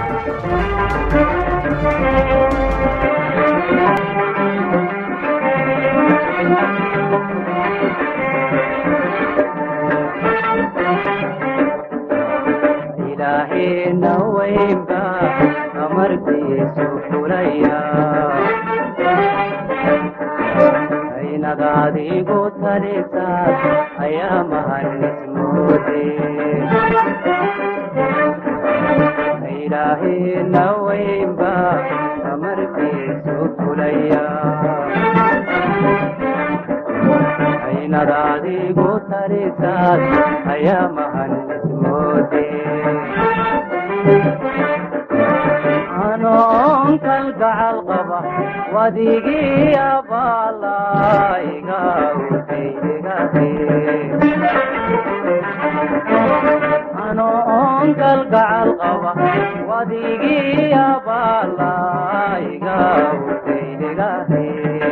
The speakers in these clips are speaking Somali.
ilaahayna weynba amarkiisu fulaya aynad adigu talisaad ayaa mahanismoode ilaahayna weynba amarkiisu fulaya aynad adigu talisaad ayaa mahanismoode anoon kalgacal qaba wadigii abaalaiga utaydigate anoon kalgacal qaba wadigii abaalaiga utaydigate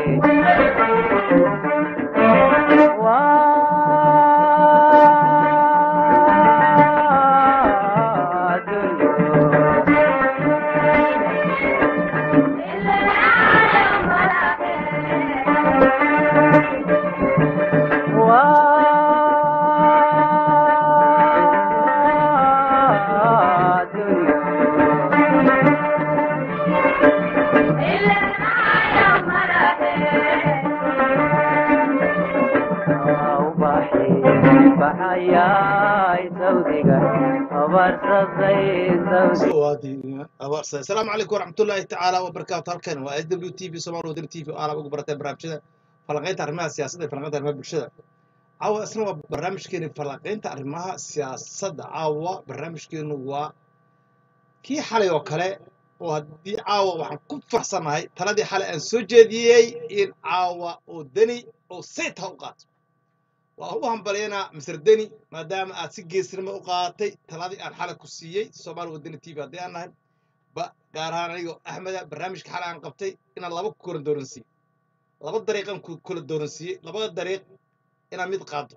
asalaamu calaykum waraxmatullaahi tacaala wabarakaatu halkan waa s w t v somaal wadani t v oo aala ugu barateen barnaamijyada falanqaynta arrimaha siyaasadda iyo falanqaynta arrimaha bulshada caawa isna waa barnaamijkeeni falanqaynta arrimaha siyaasadda caawa barnaamijkeenu waa kii xalay oo kale oo haddii caawa waxaan ku farxsanahay taladii xalay aan soo jeediyey in caawa oo deni oo sayt ha u qaato waan u hambaliyanaa mister deni maadaama aad si geesnimo u qaadatay taladii aan xalay ku siiyey soomaali wadani t v haddii aan nahay ba gaar ahaan anigoo axmeda barnaamijka xalay aan qabtay inaan laba ku kala dooransiiye laba dariiqan ku kala dooransiiyey labada dariiq inaad mid qaado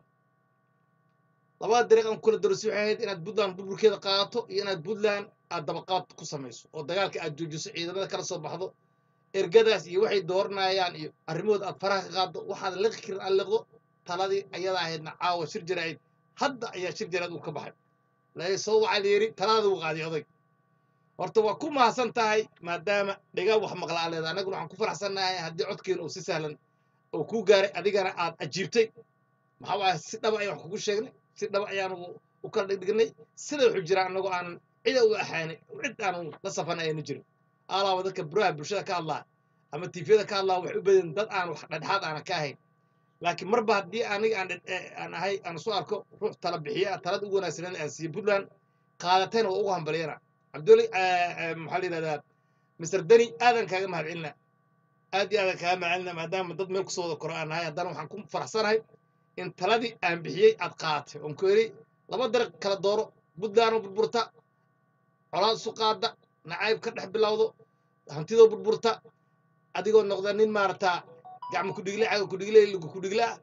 labada dariiq aan ku kala dooransiiye waxay ahayd inaad puntland burburkeeda qaadato iyo inaad puntland aad dabaqaad ku samayso oo dagaalka aad joojiso ciidamada kala soo baxdo ergadaas iyo waxay dooranayaan iyo arrimahooda aad faraha ka qaaddo waxaad liqi karin aad liqdo taladii ayada ahaydna caawa shir jaraa'id hadda ayaa shir jaraa'id uu ka baxay laakiin soo waxaa la yidhi talada uu qaaday oday horta waa ku mahadsan tahay maadaama dhiga wax maqla aa leeda annaguna waxaan ku faraxsannahay haddii codkeena uu si sahlan oo kuu gaaray adigana aad ajiibtay maxaa waaya si dhaba ayaan wax kugu sheegnay si dhaba ayaanu u kala dhigdhignay sida wuxuu jiraa annagoo aan cida u axaanay cid aanu la safan ayanu jirin alaaba dadka buraha bulshada ka hadlaa ama tifyada ka hadlaa waxay u badan dad aan wax dhexdhexaad aana ka ahayn laakiin marba haddii aniga aan aan ahay aan isu arko ruux tala bixiya talada ugu wanaagsanan aan siiye puntland qaadatayna waa ugu hambaliyana cabduli maxaa la yidhahdaa mister deni aadan kaaga mahad celina aad iyo aadan kaaga mahad celina maadaama dad meel kusoo wada koro aan nahay haddana waxaan ku faraxsanahay in taladii aan bixiyey aad qaadatay oon ku yidhi laba dariiq kala dooro puntlandoo burburta colaad isu qaada nacayb ka dhex bilowdo hantidoo burburta adigoo noqda nin maaragtaa gacmo kudhigle caga kudhigle lugu kudhigle ah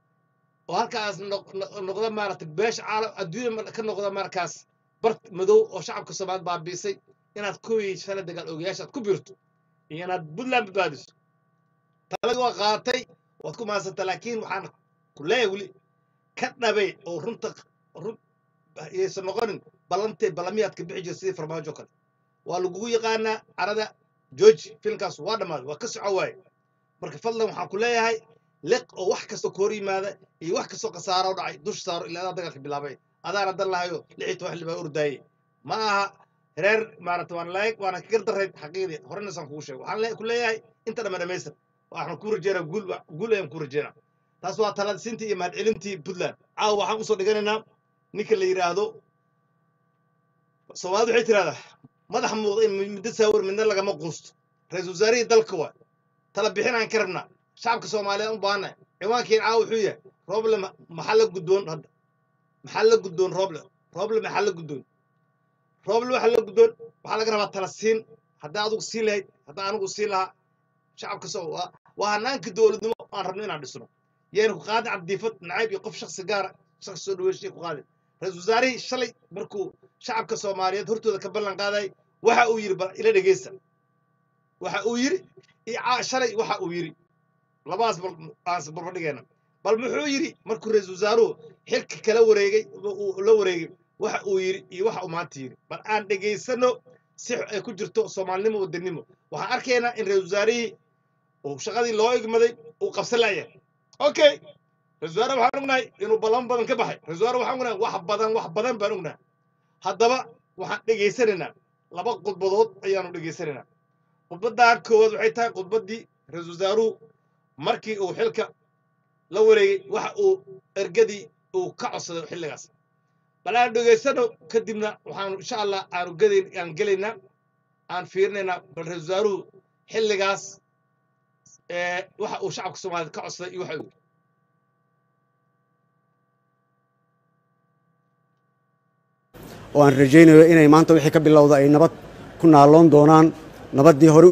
oo halkaas noqda maaragtay beesha caalam adduunya ka noqda markaas bar madow oo shacabka soomaaliya baabiisay inaad kuwii shalay dagaal ogayaasha aad ku biirto iyo inaad puntland badbaadiso taladii waa qaadatay waad ku mahadsanta laakiin waxaan ku leeyahay weli ka dhabay oo runta run yaysan noqonin ballantay ballamiyaadka bixi jira sidii farmaajo kale waa lagugu yaqaanaa carada george filmkaas waa dhammaaday waa ka soco waaye marka fadlan waxaan ku leeyahay liq oo wax kastoo ka hor yimaada iyo wax kastoo khasaaro dhacay dush saaro ilaa adaa dagaalka bilaabay adaana dan lahayo lix iyo toban xildhibaan ordaayey ma aha reer maarata waan laayg waana kagar darayd xaqiiqdii horena saan kugu sheego waxaan ku leeyahay inta dhamma dhamaystir waxaan kuu rajeynaa guul guul ayaan kuu rajeynaa taas waa taladisintii iyo mahadcelintii puntland caawa waxaan usoo dhiganaynaa ninka la yidhaahdo soomaalida waxay tirahdaa madax muuqda in middo saawir midna lagama quusto ra-iisul wasaarihii dalka waa tala bixinaan ka rabnaa shacabka soomaaliyeed u baahana ciwaankeen caawa wuxuu yahay roble maxaa la guddoon hadda maxaa la guddoon roble roble maxaa la guddoon roble waxaa la guddoon waxaa laga rabaa tala siin haddaa adugu siin lahayd haddaa anigu siin lahaa shacabka soo waa waa hanaanka dowladnimo aan rabno inaan dhisno yayna ku qaadin cabdiifad nacayb iyo qof shaksi gaara shaksi soo dhaweyshay ku qaadin ra-iisul wasaarihii shalay markuu shacabka soomaaliyeed hortooda ka ballan qaaday waxa uu yidhi bal ila dhegeysta waxa uu yidhi iyo caa- shalay waxa uu yidhi labadaas bal aan barbardhigeena bal muxuu yidhi markuu ra-iisul wasaaruhu xilka kala wareegay uu la wareegay waxa uu yidhi iyo waxa uu maanta yidhi bal aan dhegaysano si ay ku jirto soomaalinimo wadanimo waxaan arkaynaa in ra-iisul wasaarihii uu shaqadii loo igmaday uu qabsan layahay okay ra-iisul wasaare waxaan ognahay inuu ballan badan ka baxay ra-iisul wasaare waxaan ognahay wax badan wax badan baan ognahay haddaba waxaan dhegaysanaynaa laba khudbadood ayaanu dhegaysanaynaa khudbaddan koowaad waxay tahay khudbaddii ra-iisul wasaaruhu markii uu xilka la wareegay waxa uu ergadii uu ka codsaday xilligaas bal aan dhegaysano kadibna waxaanu insha allah aanu gadayn aan gelaynaa aan fiirinaynaa bal ra-iisul wasaaruhu xilligaas ee waxa uu shacabka soomaaliyeed ka codsaday iyo waxa uu yidhi oo aan rajaynayo inay maanta wixii ka bilowda ay nabad ku naaloon doonaan nabaddii hore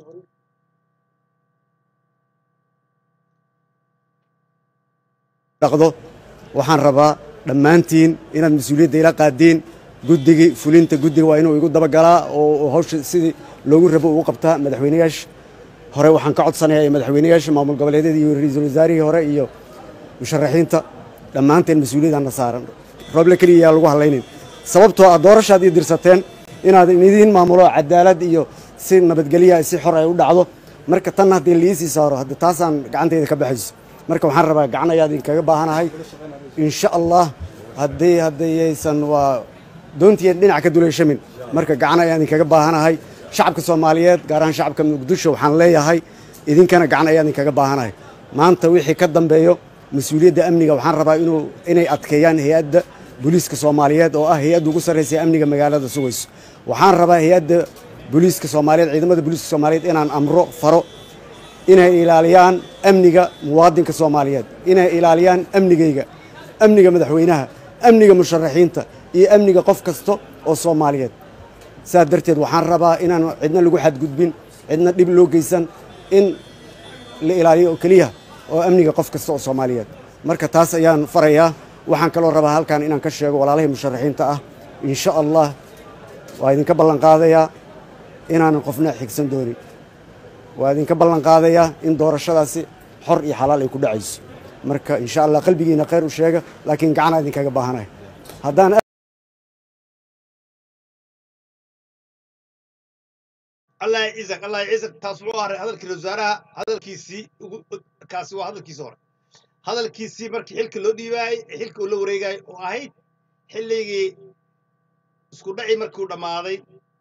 dhaqdo waxaan rabaa dhammaantiin inaad mas-uuliyadda ila qaadiin guddigii fulinta guddiga waa inuu igu dabagalaa oo oo hawsha sidii loogu rabo ugu qabtaa madaxweynayaasha hore waxaan ka codsanayaa iyo madaxweynayaasha maamul goboleedyada iyo ra-iisul wasaarihii hore iyo musharaxiinta dhammaanteen mas-uuliyaddaana saaran rooble keliya yaa lagu hadlaynin sababtoo ah doorashaad ii dirsateen inaad idiin maamulo cadaalad iyo si nabadgelya si xor ay u dhacdo marka tan haddii liisii saaro hadda taasaan gacantayda ka baxayso marka waxaan rabaa gacan ayaa idinkaga baahanahay insha allah haddii haddayaysan waa doontiya dhinac ka duleyshamin marka gacan ayaa idinkaga baahanahay shacabka soomaaliyeed gaar ahaan shacabka muqdisho waxaan leeyahay idinkana gacan ayaa idinkaga baahanahay maanta wixii ka dambeeyo mas-uuliyadda amniga waxaan rabaa inuu inay adkeeyaan hay-adda booliiska soomaaliyeed oo ah hay-adda ugu sarraysa amniga magaalada sugayso waxaan rabaa hay-adda booliiska soomaaliyeed ciidamada booliiska soomaaliyeed inaan amro faro inay ilaaliyaan amniga muwaadinka soomaaliyeed inay ilaaliyaan amnigayga amniga madaxweynaha amniga musharaxiinta iyo amniga qof kasta oo soomaaliyeed saas darteed waxaan rabaa inaan cidna lagu xadgudbin cidna dhib loo geysan in la ilaaliyo oo keliya oo amniga qof kasta oo soomaaliyeed marka taas ayaan farayaa waxaan kaloo rabaa halkan inaan ka sheego walaalahii musharaxiinta ah insha allah waa idinka ballan qaadayaa inaanan qofna xigsan doonin waa idinka ballan qaadayaa in doorashadaasi xor iyo xalaal ay ku dhacayso marka insha allah qalbigiina khayr u sheega laakiin gacanaa idinkaga baahanahay haddaan allah ya ciisak allah ya ciisak taas wuxuu ahay hadalkii ra-iisul wasaaraha hadalkiisii ugu kaasi waa hadalkiisii hore hadalkiisii markii xilka loo dhiibaayey ee xilka uu la wareegayay oo ahayd xilligii isku dhaci markuu dhammaaday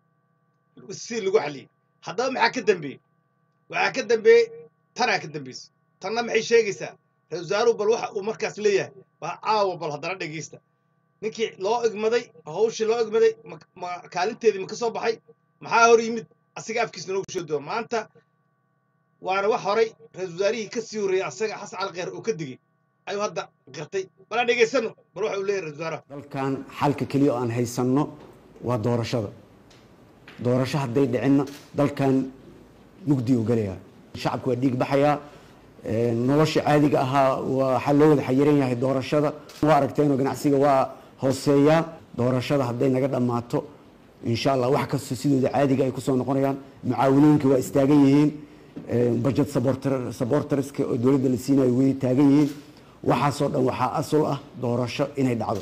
si lagu xaliyey haddaba maxaa ka dambeeyey waxaa ka dambeeyey tanaa ka dambeysay tanna maxay sheegaysaa ra-iisul wasaaruhu bal waxa uu markaas leeyahay baa caawa bal haddana dhegaysta ninkii loo igmaday hawshii loo igmaday ma- ma kaalinteedii ma ka soo baxay maxaa hor yimid asiga afkiisa noogu sheegi doona maanta waana wax horay ra-iisul wasaarihii ka sii horreeyey asaga xasan calqeer oo ka digey ayuu hadda qirtay bal aan dhegaysano bal waxa uu leeyahay ra-iisul wasaaraha dalkan xalka keliya oo aan haysanno waa doorashada doorasho hadday dhicinna dalkan mugdi u gelayaa shacabku waa dhiig baxayaa ee, nolosha caadiga ahaa waxaa loo wada xayiran yahay doorashada waa aragteenoo ganacsiga waa hooseeyaa doorashada hadday naga dhammaato insha allah wax kasta sidooda caadiga ay kusoo noqonayaan mucaawinooyinka waa istaagan yihiin ee, budget supporter- supporterska oo dowladda la siinayo way taagan yihiin waxaasoo dhan waxaa asal ah doorasho inay dhacdo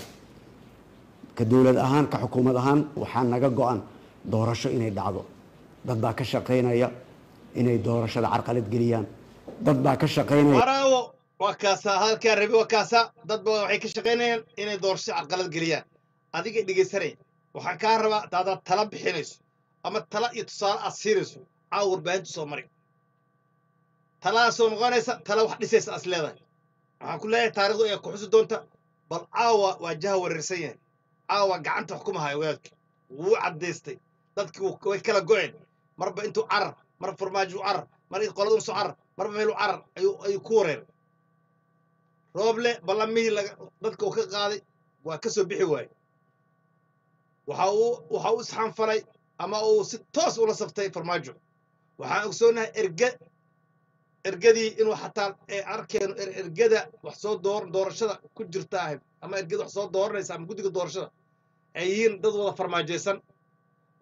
ka dowlad ahaan ka xukuumad ahaan waxaa naga go-an doorasho inay dhacdo dad baa ka shaqaynaya inay doorashada carqalad geliyaan dad baa ka shaqaynaya waraawo waa kaasaa hadalkaa rabi waa kaasaa dad badan waxay ka shaqaynayaan inay doorasho carqalad geliyaan adiga dhegaysanaya waxaan kaa rabaa hadaad tala bixinayso ama tala iyo tusaale aad siinayso caawa warbaahinta soo mari taladaasoo noqonaysa tala wax dhisaysa as leedahay waxaan ku leeyahay taarikhdu ayaa ku xusi doonta bal caawa waa jaha wareersan yahay caawa gacanta wax kuma hayo wadaadka wuu caddaystay dadki wuu- way kala go-een marba intuu carar mar farmaajo u carar mar qoladu soo carar marba meel u carar ayuu ayuu ku wareer rooble ballamihii laga dadka uu ka qaaday waa ka soo bixi waaye waxa uu waxa uu isxanfalay ama uu si toos ula saftay farmaajo waxaan ogsoonahay erge ergadii inuu xataa ee arkeeno er- ergada wax soo door doorashada ku jirta ahayd ama ergada wax soo dooranaysa ama guddiga doorashada ay yihiin dad wada farmaajaysan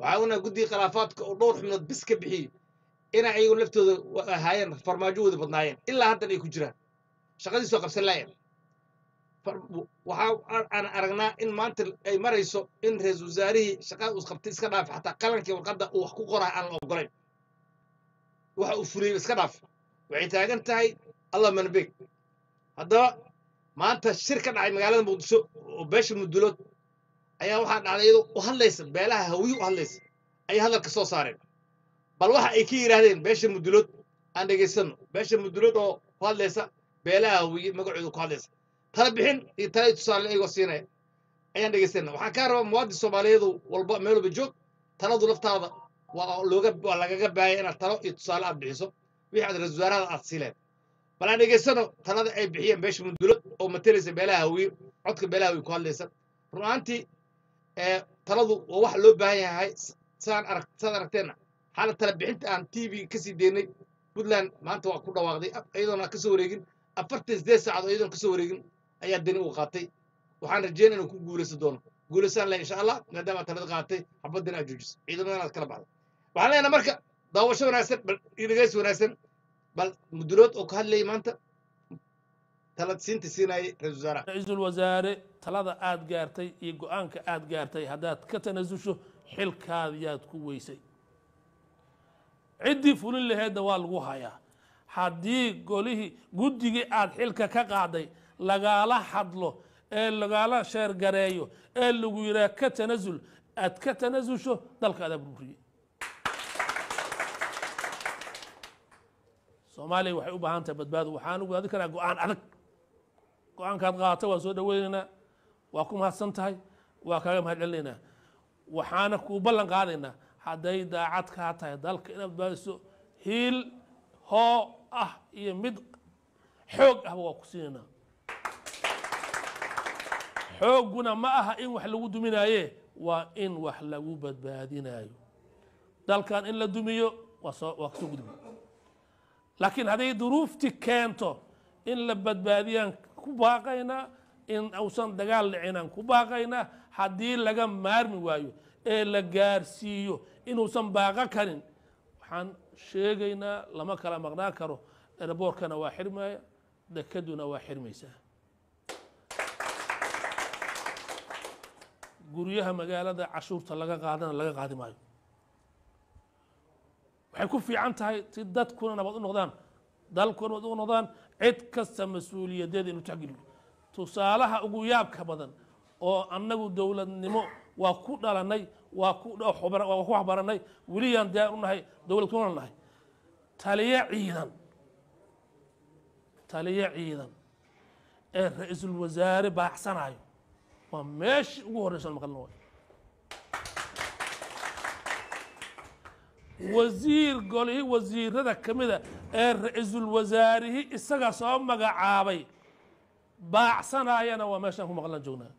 waxaa unaa guddiga khilaafaadka oo dhowr xubnood bis ka bixiyey inay ayagu laftooda wa- ahaayeen farmaajo wada badnaayeen ilaa haddan ay ku jiraan shaqadiis waa qabsan laayeen far- waxaa a- aan aragnaa in maanta ay marayso in ra-iisul wasaarihii shaqada uu qabtay iska dhaaf xataa qalankii warqadda uu wax ku qoraa aan la ogolayn waxa uu fuliyey iska dhaaf waxay taagan tahay allah manbeeg haddaba maanta shir ka dhacay magaalada muqdisho oo beesha mudulood ayaa waxaa dhacday iyadoo u hadlaysa beelaha hawiye u hadlaysa ayay hadalka soo saareen bal waxa ay ka yidhaahdeen beesha mudulood aan dhegaysano beesha mudulood oo ku hadlaysa beelaha hawiye magacooda ku hadlaysa tala bixin iyo tala tusaale iyagoo siinaya ayaan dhegaysana waxaan kaa rabaa muwaadin soomaaliyeedu walba meel walba joog taladu laftaada waa looga waa lagaga baahaya inaad talo iyo tusaale aad bixiso wixii aad ra-iisul wasaarahada aad siileen bal aan dhegaysano talada ay bixiyeen beesha mudulood oo matalaysa beelaha hawiye codka beelaha hawiye ku hadlaysa run ahaantii ee taladu waa wax loo baahan yahay s- saan arag saad aragteenna xaala tala bixinta aan t v kasii deynay puntland maanta waa ku dhawaaqday af- iyadoona ka soo wareegin afartan sideed saacadood iyadoona ka soo wareegin ayaa deni uu qaatay waxaan rajeynaya inuu ku guulaysan doono guulaysaan leh insha allah maadaama aad talada qaadatay xabaddan aad joojiso ciidamadan aad kala baxday waxaan leenahay marka daawasho wanaagsan bal iyo dhegeysi wanaagsan bal mudulood oo ka hadlayay maanta talad siinta siinayay ra-iisul wasaaraha ra-iisul wasaare talada aad gaartay iyo go-aanka aad gaartay haddaad ka tanasusho xilkaadiyaad ku weysay ciddii fulin laheedna waa lagu hayaa haddii golihii guddigii aad xilka ka qaaday lagaala hadlo ee lagaala sheergareeyo ee lagu yidhaha ka tanasul aad ka tanasusho dalka adaa burburiyey soomaaliya waxay u baahan tahay badbaado waxaan ugu adin karaa go-aan adag go-aankaad qaata waa soo dhaweynaynaa waa ku mahadsan tahay waa kaaga mahad celinaynaa waxaana kuu ballan qaadaynaa hadday daacad kaa tahay dalka inaad badbaadiso hiil hoo ah iyo mid xoog ahba waa ku siinaynaa xoogguna ma aha in wax lagu duminaaye waa in wax lagu badbaadinayo dalkan in la dumiyo waa soo waa kasoo gudbi laakiin hadday duruufti keento in la badbaadiyaan ku baaqaynaa in uusan dagaal dhicinaan ku baaqaynaa haddii laga maarmi waayo ee la gaarsiiyo inuusan baaqo karin waxaan sheegaynaa lama kala maqnaan karo erboorkana waa xirmaya dekaduna waa xirmaysaa guryaha magaalada cashuurta laga qaadana laga qaadi maayo waxay ku fiican tahay si dadkuna nabad u noqdaan dalkuna nabad u noqdaan cid kasta mas-uuliyadeeda inu taxgeliyo tusaalaha ugu yaabka badan oo annagu dowladnimo waa ku dhalanay waa ku waa ku waxbaranay weliyaan diyaar u nahay dowlad kuna nahay taliye ciidan taliye ciidan ee ra-iisul wasaare baaxsanayo waa meeshii ugu horreysa maqalna waay wasiir golihii wasiirada ka mida ee ra-iisul wasaarihii isaga soo magacaabay baacsanayana waa meeshaan ku maqlan joognaa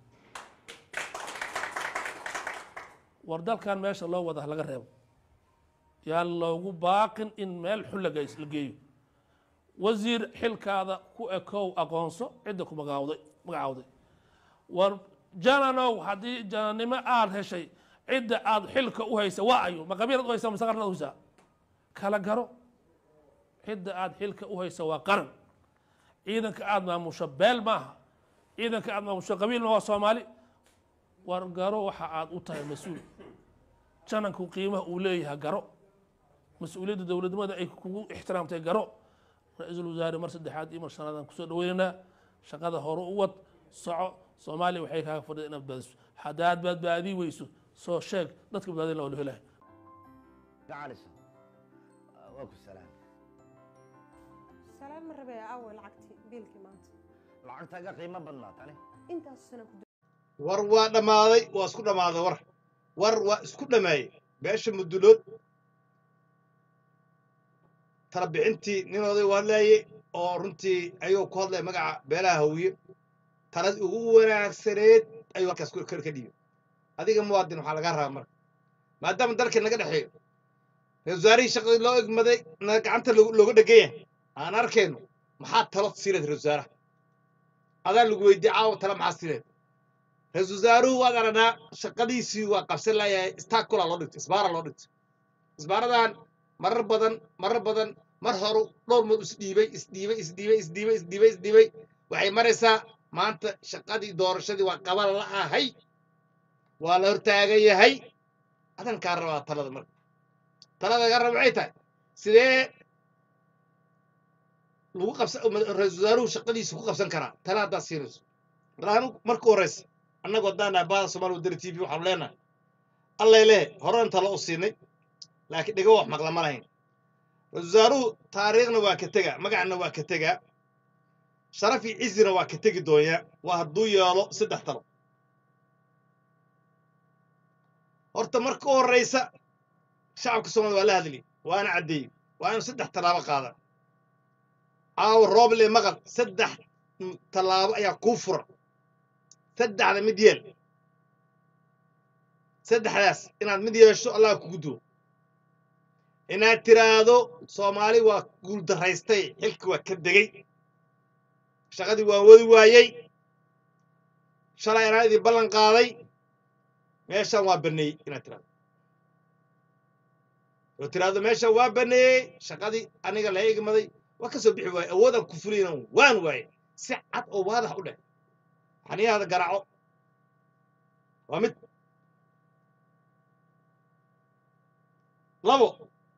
war dalkan meesha loo wada laga reebo yaan loogu baaqin in meel xun laga la geeyo wasiir xilkaada ku ekow aqoonso cidda ku magaawday magacaawday war jananow haddii jananimo aada heshay cidda aada xilka u haysa waa ayo ma qabiilad u haysa mase qarnad u haysaa kala garo cidda aada xilka u haysa waa qaran ciidanka aada maamusho beel maaha ciidanka aada maamusho qabiil maaha waa soomaali war garo waxa aada u tahay mas-uul jananku qiimaha uu leeyahay garo mas-uuliyadda dowladnimada ay kugu ixtiraamtay garo ra-iisul wasaare mar saddexaad iyo mar shanaadaan kusoo dhaweynaynaa shaqada hore u wad soco soomaaliya waxay kaaga fadhida inaad badbaadiso haddaad badbaadi weyso soo sheeg dadka badbaadin la wala helahay gacalisa waa ku salaam salaan ma rabee awey lacagtii biilkii maanta lacagtaaga qiimo badnaa tani intaas sana ku war waa dhammaaday waa isku dhammaaday war war waa isku dhammeeyey beesha mudulood tala bixintii nin oday u hadlaayey oo runtii ayuu ku hadlaya magaca beelaha hawiye talad ugu wanaagsaneed ayuu halkaas ka ka dhiibay adiga muwaadin waxaa lagaa rabaa marka maadaama dalka naga dhexeeyo ra-isul wasaarihii shaqadii loo egmaday na gacanta loogu- looga dhegan yahay aan arkayno maxaa talo siileed ra-isul wasaaraha adaa lagu weydiye caawa tala maxaa siileed ra-iisul wasaaruhu waad aragnaa shaqadiisii waa qabsan layahay stakula loo dhigtay isbaara loo dhigtay isbaaradan marar badan marar badan mar horu dhowr mood isdhiibay isdhiibay isdhiibay isdhiibay isdhiibay isdhiibay waxay maraysaa maanta shaqadii doorashadii waa qaban la ahay waa la hortaagan yahay adankaa rabaa talada marka talada ga raba waxay tahay sidee lagu qabsan ra-iisul wasaaruhu shaqadiisa ku qabsan karaa tala haddaad siinayso raanu marka horeysa annagu haddaan nahay baada soomaali wadani t v waxaanu leenahay allay lehe horan talo u siinay laakiin dhigo wax maqla ma lahayn ra-iisul wasaaruhu taariikhna waa ka tegaa magacna waa ka tegaa sharaf iyo cizina waa ka tegi doonya waa hadduu yeelo saddex talo horta marka u horeysa shacabka soomaliya waa la hadli waana caddeeyey waa inuu saddex tallaabo qaada caawa rooble maqal saddex tallaabo ayaa kuu furan saddexda mid yeel saddexdaas inaad mid yeesho allah kugu duwo inaad tiraahdo soomaali waa guuldaraystay xilki waa ka degey shaqadii waa wadi waayey shalay anaa idin ballan qaaday meeshaan waa baneeyey inaad tirahdo oo tiraahdo meeshaan waa baneeyey shaqadii aniga la igmaday waa ka soo bixi waaye awoodaan ku fulayna waan waaye si cad oo waadax u dheh xaniyahaada garaaco waa mid labo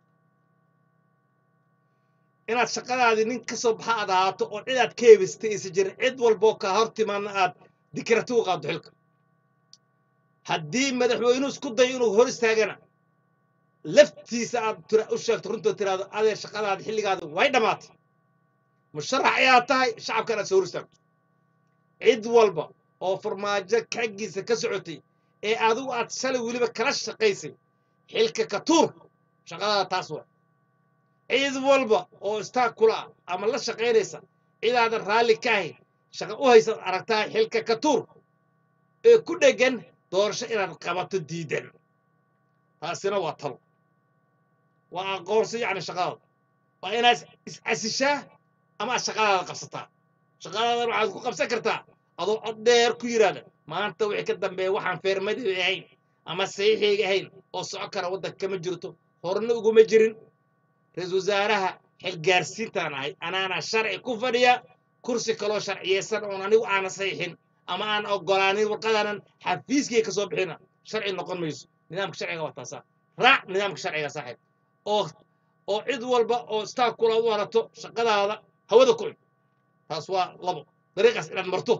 inaad shaqadaadii nin ka soo baxa aad ahaato oo cid aad ka hebistay aysan jirin cid walboo kaa hor timaadna aad dikrati u qaaddo xilka haddii madaxweynuhu isku dayo inuu hor istaagana laftiisa aad tira- u sheegto runtood tiraahdo adee shaqadaadi xilligaadi way dhammaatay musharax ayaa tahay shacabkan aad soo hor istaagto cid walba oo farmaajo xaggiisa ka socotay ee adigu aad shalay weliba kala shaqaysay xilka ka tuur shaqadaada taas waa cid walba oo istaag kula ah ama la shaqaynaysa cidaadan raalli ka ahayn shaqa u haysaad aragtaa xilka ka tuur ee ku dheggan doorasho inaad qabato diidan taasina waa talo waa aqoonsi yacni shaqadaada waa inaad is-casishaa ama aad shaqadaada qabsataa shaqadaadan waxaad ku qabsan kartaa adoo cod dheer ku yidhaahda maanta wixii ka dambeeya waxaan feermadii ahayn ama saxiixayga ahayn oo soco kara waddanka kama jirto horna uguma jirin ra-iisul wasaaraha xilgaarsiintaan ahay anaana sharci ku fadhiya kursi kaloo sharciyeysan oon anigu aana saxiixin ama aan ogolaanin warqadaanan xafiiskii ka soo bixina sharci noqon mayso nidaamka sharciga waa taasaa raac nidaamka sharciga saaxiib oo oo cid walba oo staag kula u arato shaqadaada hawada ku cun taas waa labo dariiqaas inaad marto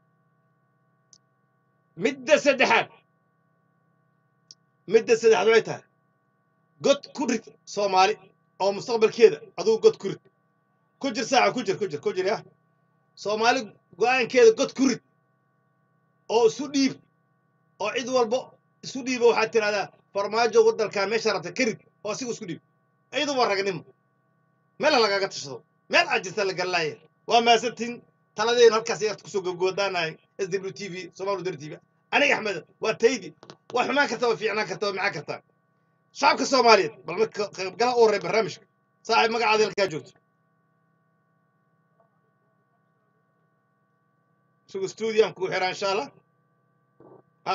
midda saddexaad midda saddexaad waxay tahay god ku rid soomaali oo mustaqbalkeeda adugu god ku rid ku jir saaca ku jir ku jir ku jir yah soomaali go-aankeeda god ku rid oo isu dhiib oo cid walba isu dhiiba waxaad tidhahdaa farmaajo waddankaa meesha rabta ka rid oo asiga isku dhiib iyadu waa ragnimo meel ha lagaga tashado meel aad jirta la galalaaya waa maasantiin taladeenu halkaas ayaad kusoo gabgoodaanahay s w t v somaali wadani t v aniga axmed waa taydi waa xumaan kartaa waa fiicnaan kartaa waa macaan kartaa shacabka soomaaliyeed bal marka qaybgalaha u horey barnaamijka saaxiib magacaada halkaa joogto sugu stuudiyan kuu xiraa insha allah ha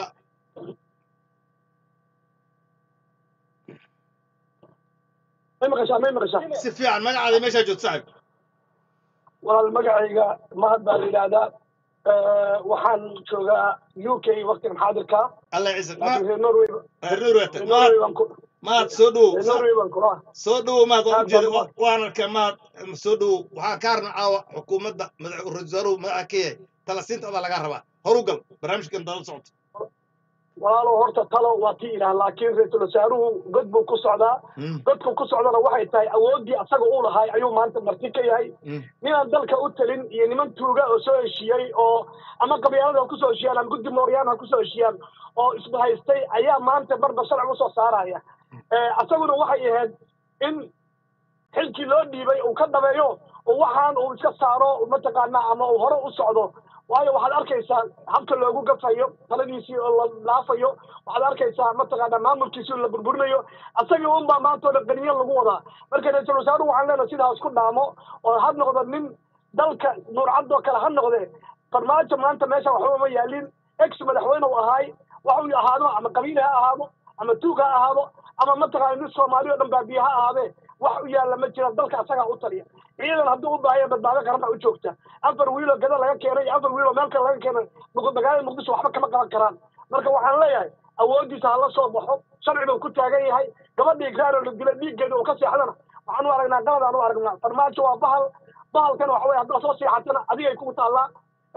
may maqashaa may maqashaa si fiican magacaada meeshaa joogto saaxiib walaal magacayga mahad baa la yidhaahdaa waxaan joogaa u k waqtigan xaadirka allah ciisak laakiin ma reer norway reer wata reer mahad norway baan ku mahad soo dhowow reer norway baan kula soo dhowow mahad waan Aad ujeeda baan u- waan arkaa mahad soo dhowow waxaa kaa rabna caawa xukuumadda madax ra-iisul wasaaruhu madaxa ka yahay talasiinta adaa lagaa rabaa horu gal barnaamijkan dala socota walaalow horta talo waa tii ilaah laakiin ra-iisul wasaaruhu god buu ku socdaa Mm, godku ku socdana waxay tahay awooddii asaga uu lahay ayuu maanta marti ka yahay mm, ninaan dalka u talin iyo niman tuuga oo soo heshiiyey oo ama qabyaalada ha kusoo heshiiyaan ama guddi mooryaan ha kusoo heshiiyaan oo isbahaystay ayaa maanta marba sharci usoo saaraya Eh, asaguna waxay ahayd in xilkii loo dhiibay uu ka dhabeeyo oo waxaan uu iska saaro mataqaanaa ama uu hore u socdo waayo waxaad arkaysaa habka loogu gafayo taladiisii oo la dhaafayo waxaad arkaysaa mataqaanaa maamulkiisii oo la burburinayo asagii unbaa maanta oo dhan qaniyo lagu wadaa marka ra-iisul wasaaruhu waxaan leenahay sidaas ku dhaamo oo ha noqdo nin dalka nuurcadoo kale ha noqde farmaajo maanta meesha waxba ma yaalin ex madaxweyne uu ahaay waxuu ahaado ama qabiil ha ahaado ama tuug ha ahaado ama mataqaana nin soomaali oo dhan baabiye ha ahaadee wax u yaalla ma jira dalka asagaa u taliya ciidan hadduu u baahaya badbaado qaran baa u joogta afar wiiloo gada laga keenay afar wiiloo meel kale laga keenay muqu- magaalada muqdisho waxba kama qaban karaan marka waxaan leeyahay awooddiisa hala soo baxo sharci buu ku taagan yahay gabadhii igraar oo la dilay dhiiggeeda uu ka seexdana waxaan u aragnaa qalad aan u aragnaa farmaajo waa bahal bahalkana waxa weye haddaa soo seexatana adigay kugu taallaa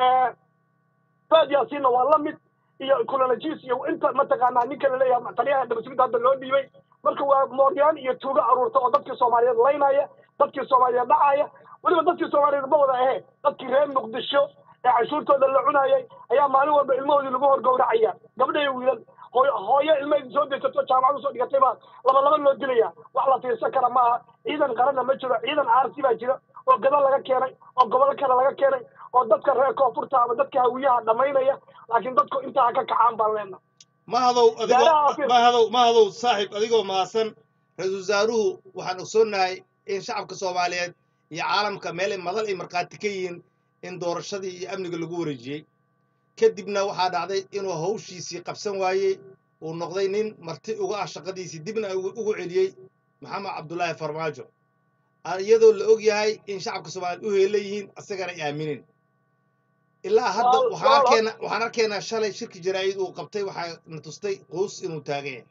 faad yaasiinna waa la mid iyo kulalajiis iyo inta mataqaanaa ninka laleeyahay taliyaha dhamasugidda hadda loo dhiibay marka waa mooryaan iyo tuugo aruurta oo dadkii soomaaliyeed laynaya dadkii soomaaliyeed dhacaya weliba dadkii soomaaliyeed ma wada ahee dadkii reer muqdisho ee cashuurtooda la cunayay ayaa maalin walba ilmahoodii lagu horgowracaya gabdha iyo wiilal hooyo hooyo ilmaheedi soo daysato jaamacadu soo dhigatay baa laba laba loo dilaya wax la fiirsan kara maaha ciidan qaranna ma jiro ciidan aarsi baa jira oo gado laga keenay oo gobolo kale laga keenay oo dadka reer koonfurta ama dadka hawiyaha dhamaynaya laakiin dadku intaa ha ka kacaan baan leenahay mahadow adigoo Gaaraha Afrika. mahadow mahadow saaxiib adigoo mahadsan ra-iisul wasaaruhu waxaan ogsoonnahay in shacabka soomaaliyeed iyo caalamka meel ay madal ay markhaati ka yihiin in doorashadii iyo amniga lagu wareejiyey kadibna waxaa dhacday inuu hawshiisii qabsan waayey uu noqday nin marti uga ah shaqadiisii dibna ugu ugu celiyey maxamed cabdulaahi farmaajo Ah, iyadoo la og yahay in shacabka soomaaliyeed u heelan yihiin asagana ay aaminin ilaa hadda Wal- waxaan wal- arkaynaa waxaan arkaynaa shalay shirki jaraa'id uu qabtay waxaa na tustay quus inuu taagan yahay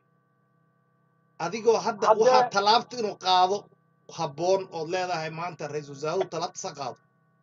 adigoo hadda Haddee- waxaa tallaabta inuu qaado habboon ood leedahay maanta ra-iisul wasaaruhu tallaabta sa qaado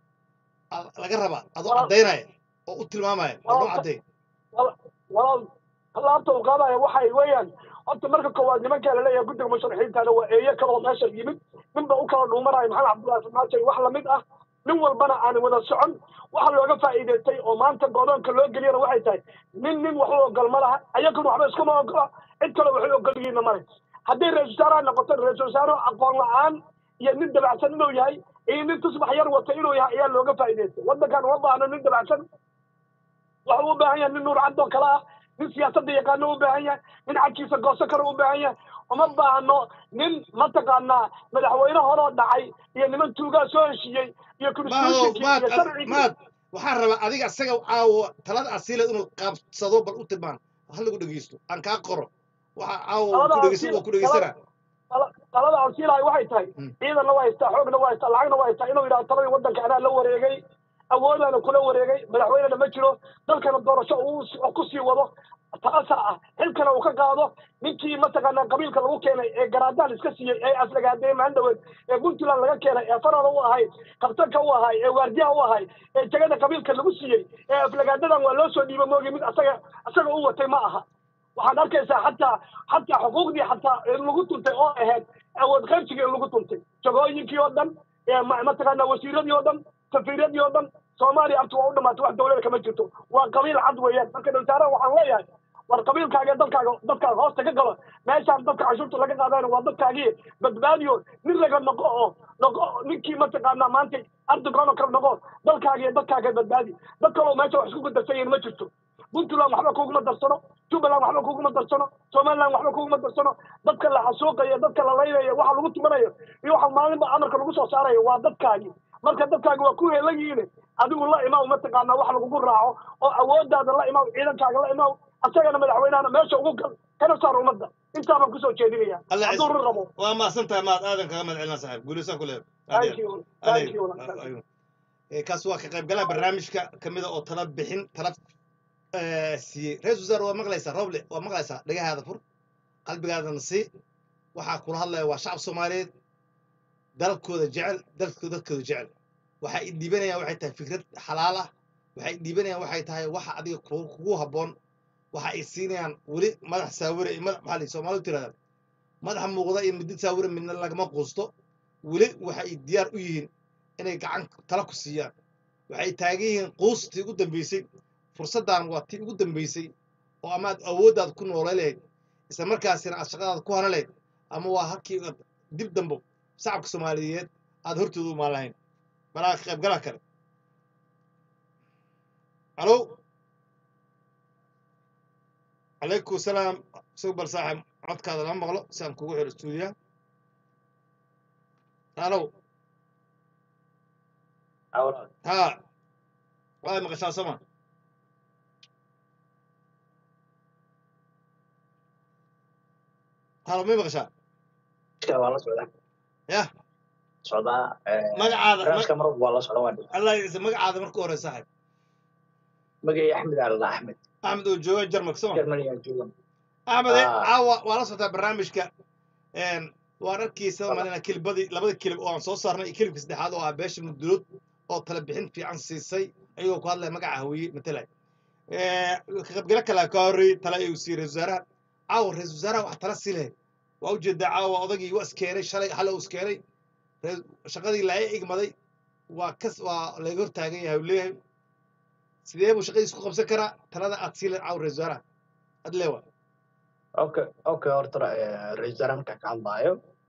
Aa- laga rabaa adoo Wal- caddaynaya oo u tilmaamaya oo loo Wal- cadday wal- walaal tallaabta uu qaadaya waxay weeyaan horta marka koowaad nimankaa laleeyahay guddiga musharaxiintaana waa eeyo kaloo meesha yimid ninba u kala dhuumanaya maxamed cabdullaahi farmaajo iyo wax lamid ah nin walbana aan wada socon waxa looga faa'iidaystay oo maanta godoonka loo geliyana waxay tahay nin nin wax u ogol ma laha ayaguna waxba iskuma ogola cid kale waxay ogol yihiinna male haddii ra-isul wasaaraha noqoto ra-isul wasaare aqoon la-aan iyo nin dabacsan inuu yahay iyo nin tusbax yar wata inuu yahay ayaa looga faa'iidaystay waddankan uma baahno nin dabacsan waxa uu u baahan yahay nin nuur cadoo kale ah nin siyaasadda yaqaano u baahan yahay nin xagkiisa gooso kale u baahan yahay uma baahno nin mataqaanaa madaxweyne horoo dhacay iyo niman tuugaa soo heshiiyey iyo mahadow constitutionkii maad iyo sharcigii maad waxaan rabaa adiga asaga caawa talada asiila inuu qaabsado bal u tilmaan ha lagu dhegeysto aan kaa qoro waxa caawa uu Talada ku dhegeysan asiila- waa ku dhegeysana tala- talada aan siilahay waxay tahay Mm. ciidanna waa haystaa xoogna waa haystaa lacagna waa haystaa inuu yidhahdo taladii waddanka anaa la wareegay awoodaana kula wareegay madaxweynena ma jiro dalkana doorasho uu s- ku sii wado taasaa ah xilkana uu ka qaado ninkii mataqaanaa qabiilka lagu keenay ee garaadaan iska siiyey ee aflagaadeeye maandhaweed ee puntland laga keenay ee farada u ahay kabtanka u ahay ee waardiyaha u ahay ee jegada qabiilka lagu siiyey ee aflagaadadan waa loo soo dhiiba moogi mid asaga asaga u watay ma aha waxaad arkaysaa xataa xataa xuquuqdii xataa in lagu tuntay oo ahayd awood qaybsigii in lagu tuntay jagooyinkii oo dhan ee ma- mataqaanaa wasiiradii oo dhan safiiradii oo dhan soomaaliya abti waa u dhamaatay wax dowlada kama jirto waa qabiil cad weeyaan marka dhowsaaraha waxaan leeyahay war qabiilkaaga ee dalkaaga dadkaaga hoosta ka galo meeshaan dadka cashuurta laga qaadayna waa dadkaagii badbaadiyo nin laga noqo oo noqo ninkii mataqaanaa maanta ardogan oo kale noqo dalkaaga iyo dadkaaga badbaadi dad kaloo meesha wax isku gudarsan yihiin ma jirto puntland waxba kuguma darsano jubbaland waxba kuguma darsano somaliland waxba kuguma darsano dadka la xasuuqayo dadka la laynayo waxa lagu tumanayo iyo waxa maalinba amarka lagu soo saarayo waa dadkaagi marka dadkaagi waa ku heelan yihiin adigu la imaw mataqaanaa wax lagugu raaco oo awoodaada la imaw ciidankaaga la imaw asagana madaxweynahana meesha ugu gal kana saar ummadda intaabaan kusoo jeedinaya Allah hadduu run rabo waa mahadsan tahay maad aadan kaga mahad celina saaxiib guulaysan ku leedahay thank you thank you thank you. kaas waa ka qaybgalaha barnaamijka kamida oo tala bixin tala eh, siiyey ra-isul wasaare waa maqlaysaa roble waa maqlaysaa dhagahaada fur qalbigaadana sii waxaa kula hadlaya waa shacab soomaaliyeed dalkooda jecel dalkooda dadkooda jecel waxa ay dhiibanayaan waxay tahay fikrad xalaal ah waxa ay dhiibanayaan waxay tahay waxa adiga ku- kugu habboon waxa ay siinayaan weli madax saawire iyo madax maxaa la yidhi soomaalidu tirahdaan madax muuqda iyo midid saawire midna lagama quusto weli waxa ay diyaar u yihiin inay gacan tala ku siiyaan waxay taagan yihiin quustii ugu dambeysay fursaddan waa tii ugu dambeysay oo amaad awooddaad ku noolay lahayd isla markaasina aad shaqadaada ku hana lahayd ama waa halkii aad dib dambo shacabka soomaaliyeed aad hortooda u maan lahayn malaa ka qaybgalaha kale alo calaykum salaam sug bal saaxib codkaada lama maqlo si aan kugu xiro stuudiyaha alo ها واي مقشا سما halo may maqashaa waa la socdaa yah socdaa magacaada barnaamijka mar walba waa la socda waa allah isa magacaada marka hore saaxib magay axmed aalada axmed axmed oo jooga jarmalka soo germany aan joogan axmed Ah. caawa waa la socotaa barnaamijka een, waan arkaysa malina kilibadii labada kilib oo aan soo saarnay iyo kilibka saddexaad oo ah beesha mudulood oo tala bixin fiican siisay ayagoo ku hadlaya magaca hawiye matalay ka qaybgalo kale ka horreeyey tala ayuu siiyey ra-isul wasaaraha caawa ra-isul wasaaraha wax tala sii lahayd waa ujeedaa caawa odagii waa iskeenay shalay xale uu iskeenay Ra- shaqadii laaya igmaday waa kas waa laga hortaagan yahay uu leeyahay sidee buu shaqadiis ku qabsan karaa talada aad sii lahayd caawa ra-isul wasaaraha ad leewa okay okay horta ra-isul wasaare markaan ka hadlaayo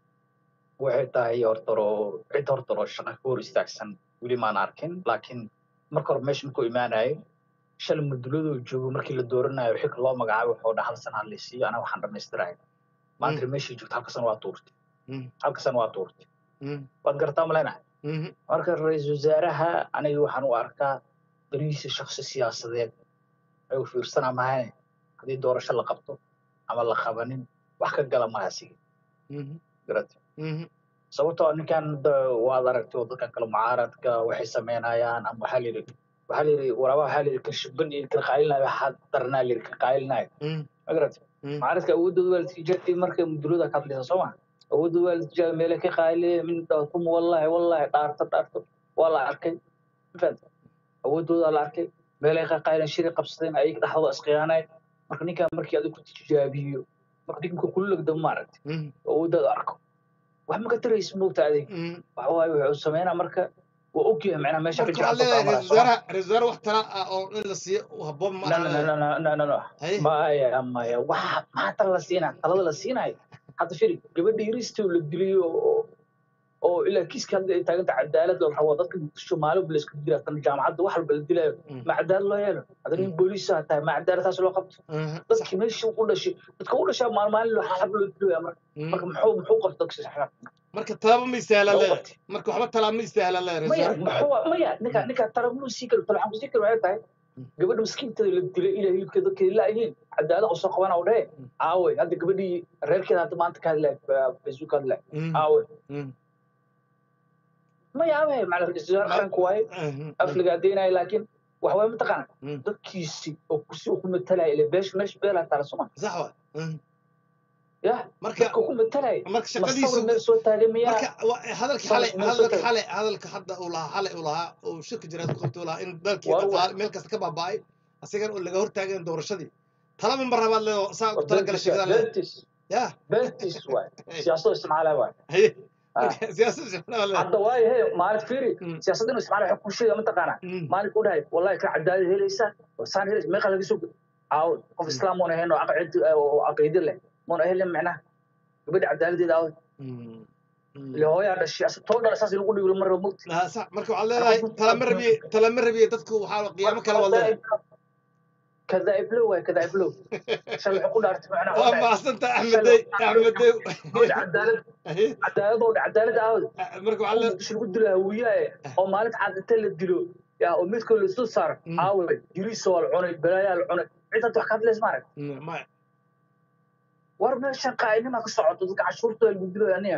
waxay tahay hortaro cid hortaro shaqa ka hor istaagsan weli maan arkin laakiin marka hore meesha markuu imaanayo shalay muduladuu joogo markii la dooranayo xilka loo magacaabo wuxuu dhaha hal sana la siiyo anaga waxaan dhammaystiraya maanta meeshii joogto halka sana waa tuurtay Mm. halka sana waa tuurtay Mm. waad garataa malena Mhm. marka ra-iisul wasaaraha aniga waxaan u arkaa darihiisa shakhsi siyaasadeed ayuu fiirsanaa mahane haddii doorasho la qabto ama la qabanin wax ka gala maha sige Mhm. garata Mhm. sababtoo ah ninkan da- waad aragtay oo dadkan kale mucaaradka waxay sameynayaan ama waxaa layidhi waxaa layidhi waraaba waxaa layidhi kan shiban iyo kan qaylinayo waxaa daranaa layidhi kan qaylinayo Mm. ma garata Mm. mucaaradka awoodooda waa la tijaabiyey markay mudulada ka hadlaysa soo ma awoodooda waa la tijaabiyey meele ka qayliyey min tum wallahi wallahi dhaarto dhaarto waa la arkay ma fahamtay awoodooda la arkay meelay ka qayleen shiri qabsadeen ayaga dhexdooda isqiyaanay marka ninkan markii adigu ku tijaabiyo marka ninka kula legda ma aragtay Mm. awoodooda arko wax ma ka taraysa moogta adeeg Mm. waxa waaye wuxuu sameynaa marka waa ogyahay macnaha meesha ka marka waxaad jecel leedahay soo ra-isul wasaaraha ra-isul wasaare wax tala ah oo in la siiyo uu habboon ma no aha no no leedahay. no no no no Haye. maya maya waxa maxaa tala la siinaa talada la siinayo hadda firi gabadha yaristo la diliyo oo oo ilaa kiiska hadda ay taaganta cadaalad oo waxaa dadka muqdisho maalin la isku dilaa tan jaamacadda wax walba la dilayo Mm. ma cadaalad loo yeelo hadda nin booliis ah tahay ma cadaaladaas loo qabto Mhm. Sax. dadkii meeshii u dhashay dadka u dhashaa maal maalin loo xab loo dilaya marka Mm. marka muxuu muxuu qabta dadka saxra marka talaba ma istahla loo leedahay qabtay marka waxba talaa ma istahla leedahay maya ra-isul wasaare muxuu maya ninka ninka tarablu sii karo talaxan ku sii karo waxay tahay gabadha miskiintada la dilay ilaa hilibka dadka laayihiin cadaalad u soo qabana u dhehe Mm. aawey hadda gabadhii reerkeeda hadda maanta ka hadlay facebook ka hadlay Mm. aawey Mm. maya aawey macna ra-iisul wasaare qaranka waaye Mhm. afliga adeynaya laakiin waxa waaye mataqaana Mm. dadkiisi oo kusi ku matalaya ile beesha meesha beelaa taala soma sax waay Mhm. yah marka dadka ku matalaya marka masawir shaqadiisu meel soo taagay miyaa marka wa- hadalka Sawir xalay meel soo hadalka taagay xalay hadalka hadda uu lahaa xalay uu lahaa oo shirka jiraad ku qabtay uu lahaa in dalkii war dhaqaale meel kasta ka baaba'ay asigan oo laga hortaagayn doorashadii talaba ma rabaad leedo saa ku talagala shaqada leedahay bentis yah bentis waay Hey. siyaasado isticmaalaya waay haye Ah. marka siyaasadda shaqada leedahay hadda waayo he maalin fiiri Mm. siyaasadda inuu isticmaala waxa ku sheega mataqaana Mm. maalinka u dhahay wallahi ka cadaalad helaysa saan helaysa meeqa laga soo aaw qof islaam muuna ahayn oo aqcid oo caqiide leh muuna helin macnaha gabadha cadaaladeeda aaw Mm. Mm. ile hooyaa dhashay asa too dhala saas lagu dhigo mar mugti Ah, sax marka waxaad leedahay talama rabiye talama rabiye dadku waxaa qiyaamo kale waad leedahay kadaa'ib low waay kadaa'ib low shalay wuxuu ku dhaartay macnaha waa macsanta axmedey axmedey gabadha cadaalad Haye. cadaalad oo cadaalad aawd marka waxaa leedahay muqdisho lagu dilo hawiyaaye oo maalinta caadinta la dilo yaa oo midkoo la isu saaro Mm. aawe jiriisa waa la cunay balaayaa la cunay cid hadda wax ka hadlays maarag Mm, maya war meeshan qaa'inima ka socoto dadka cashuurtooda lagu dilayo aniga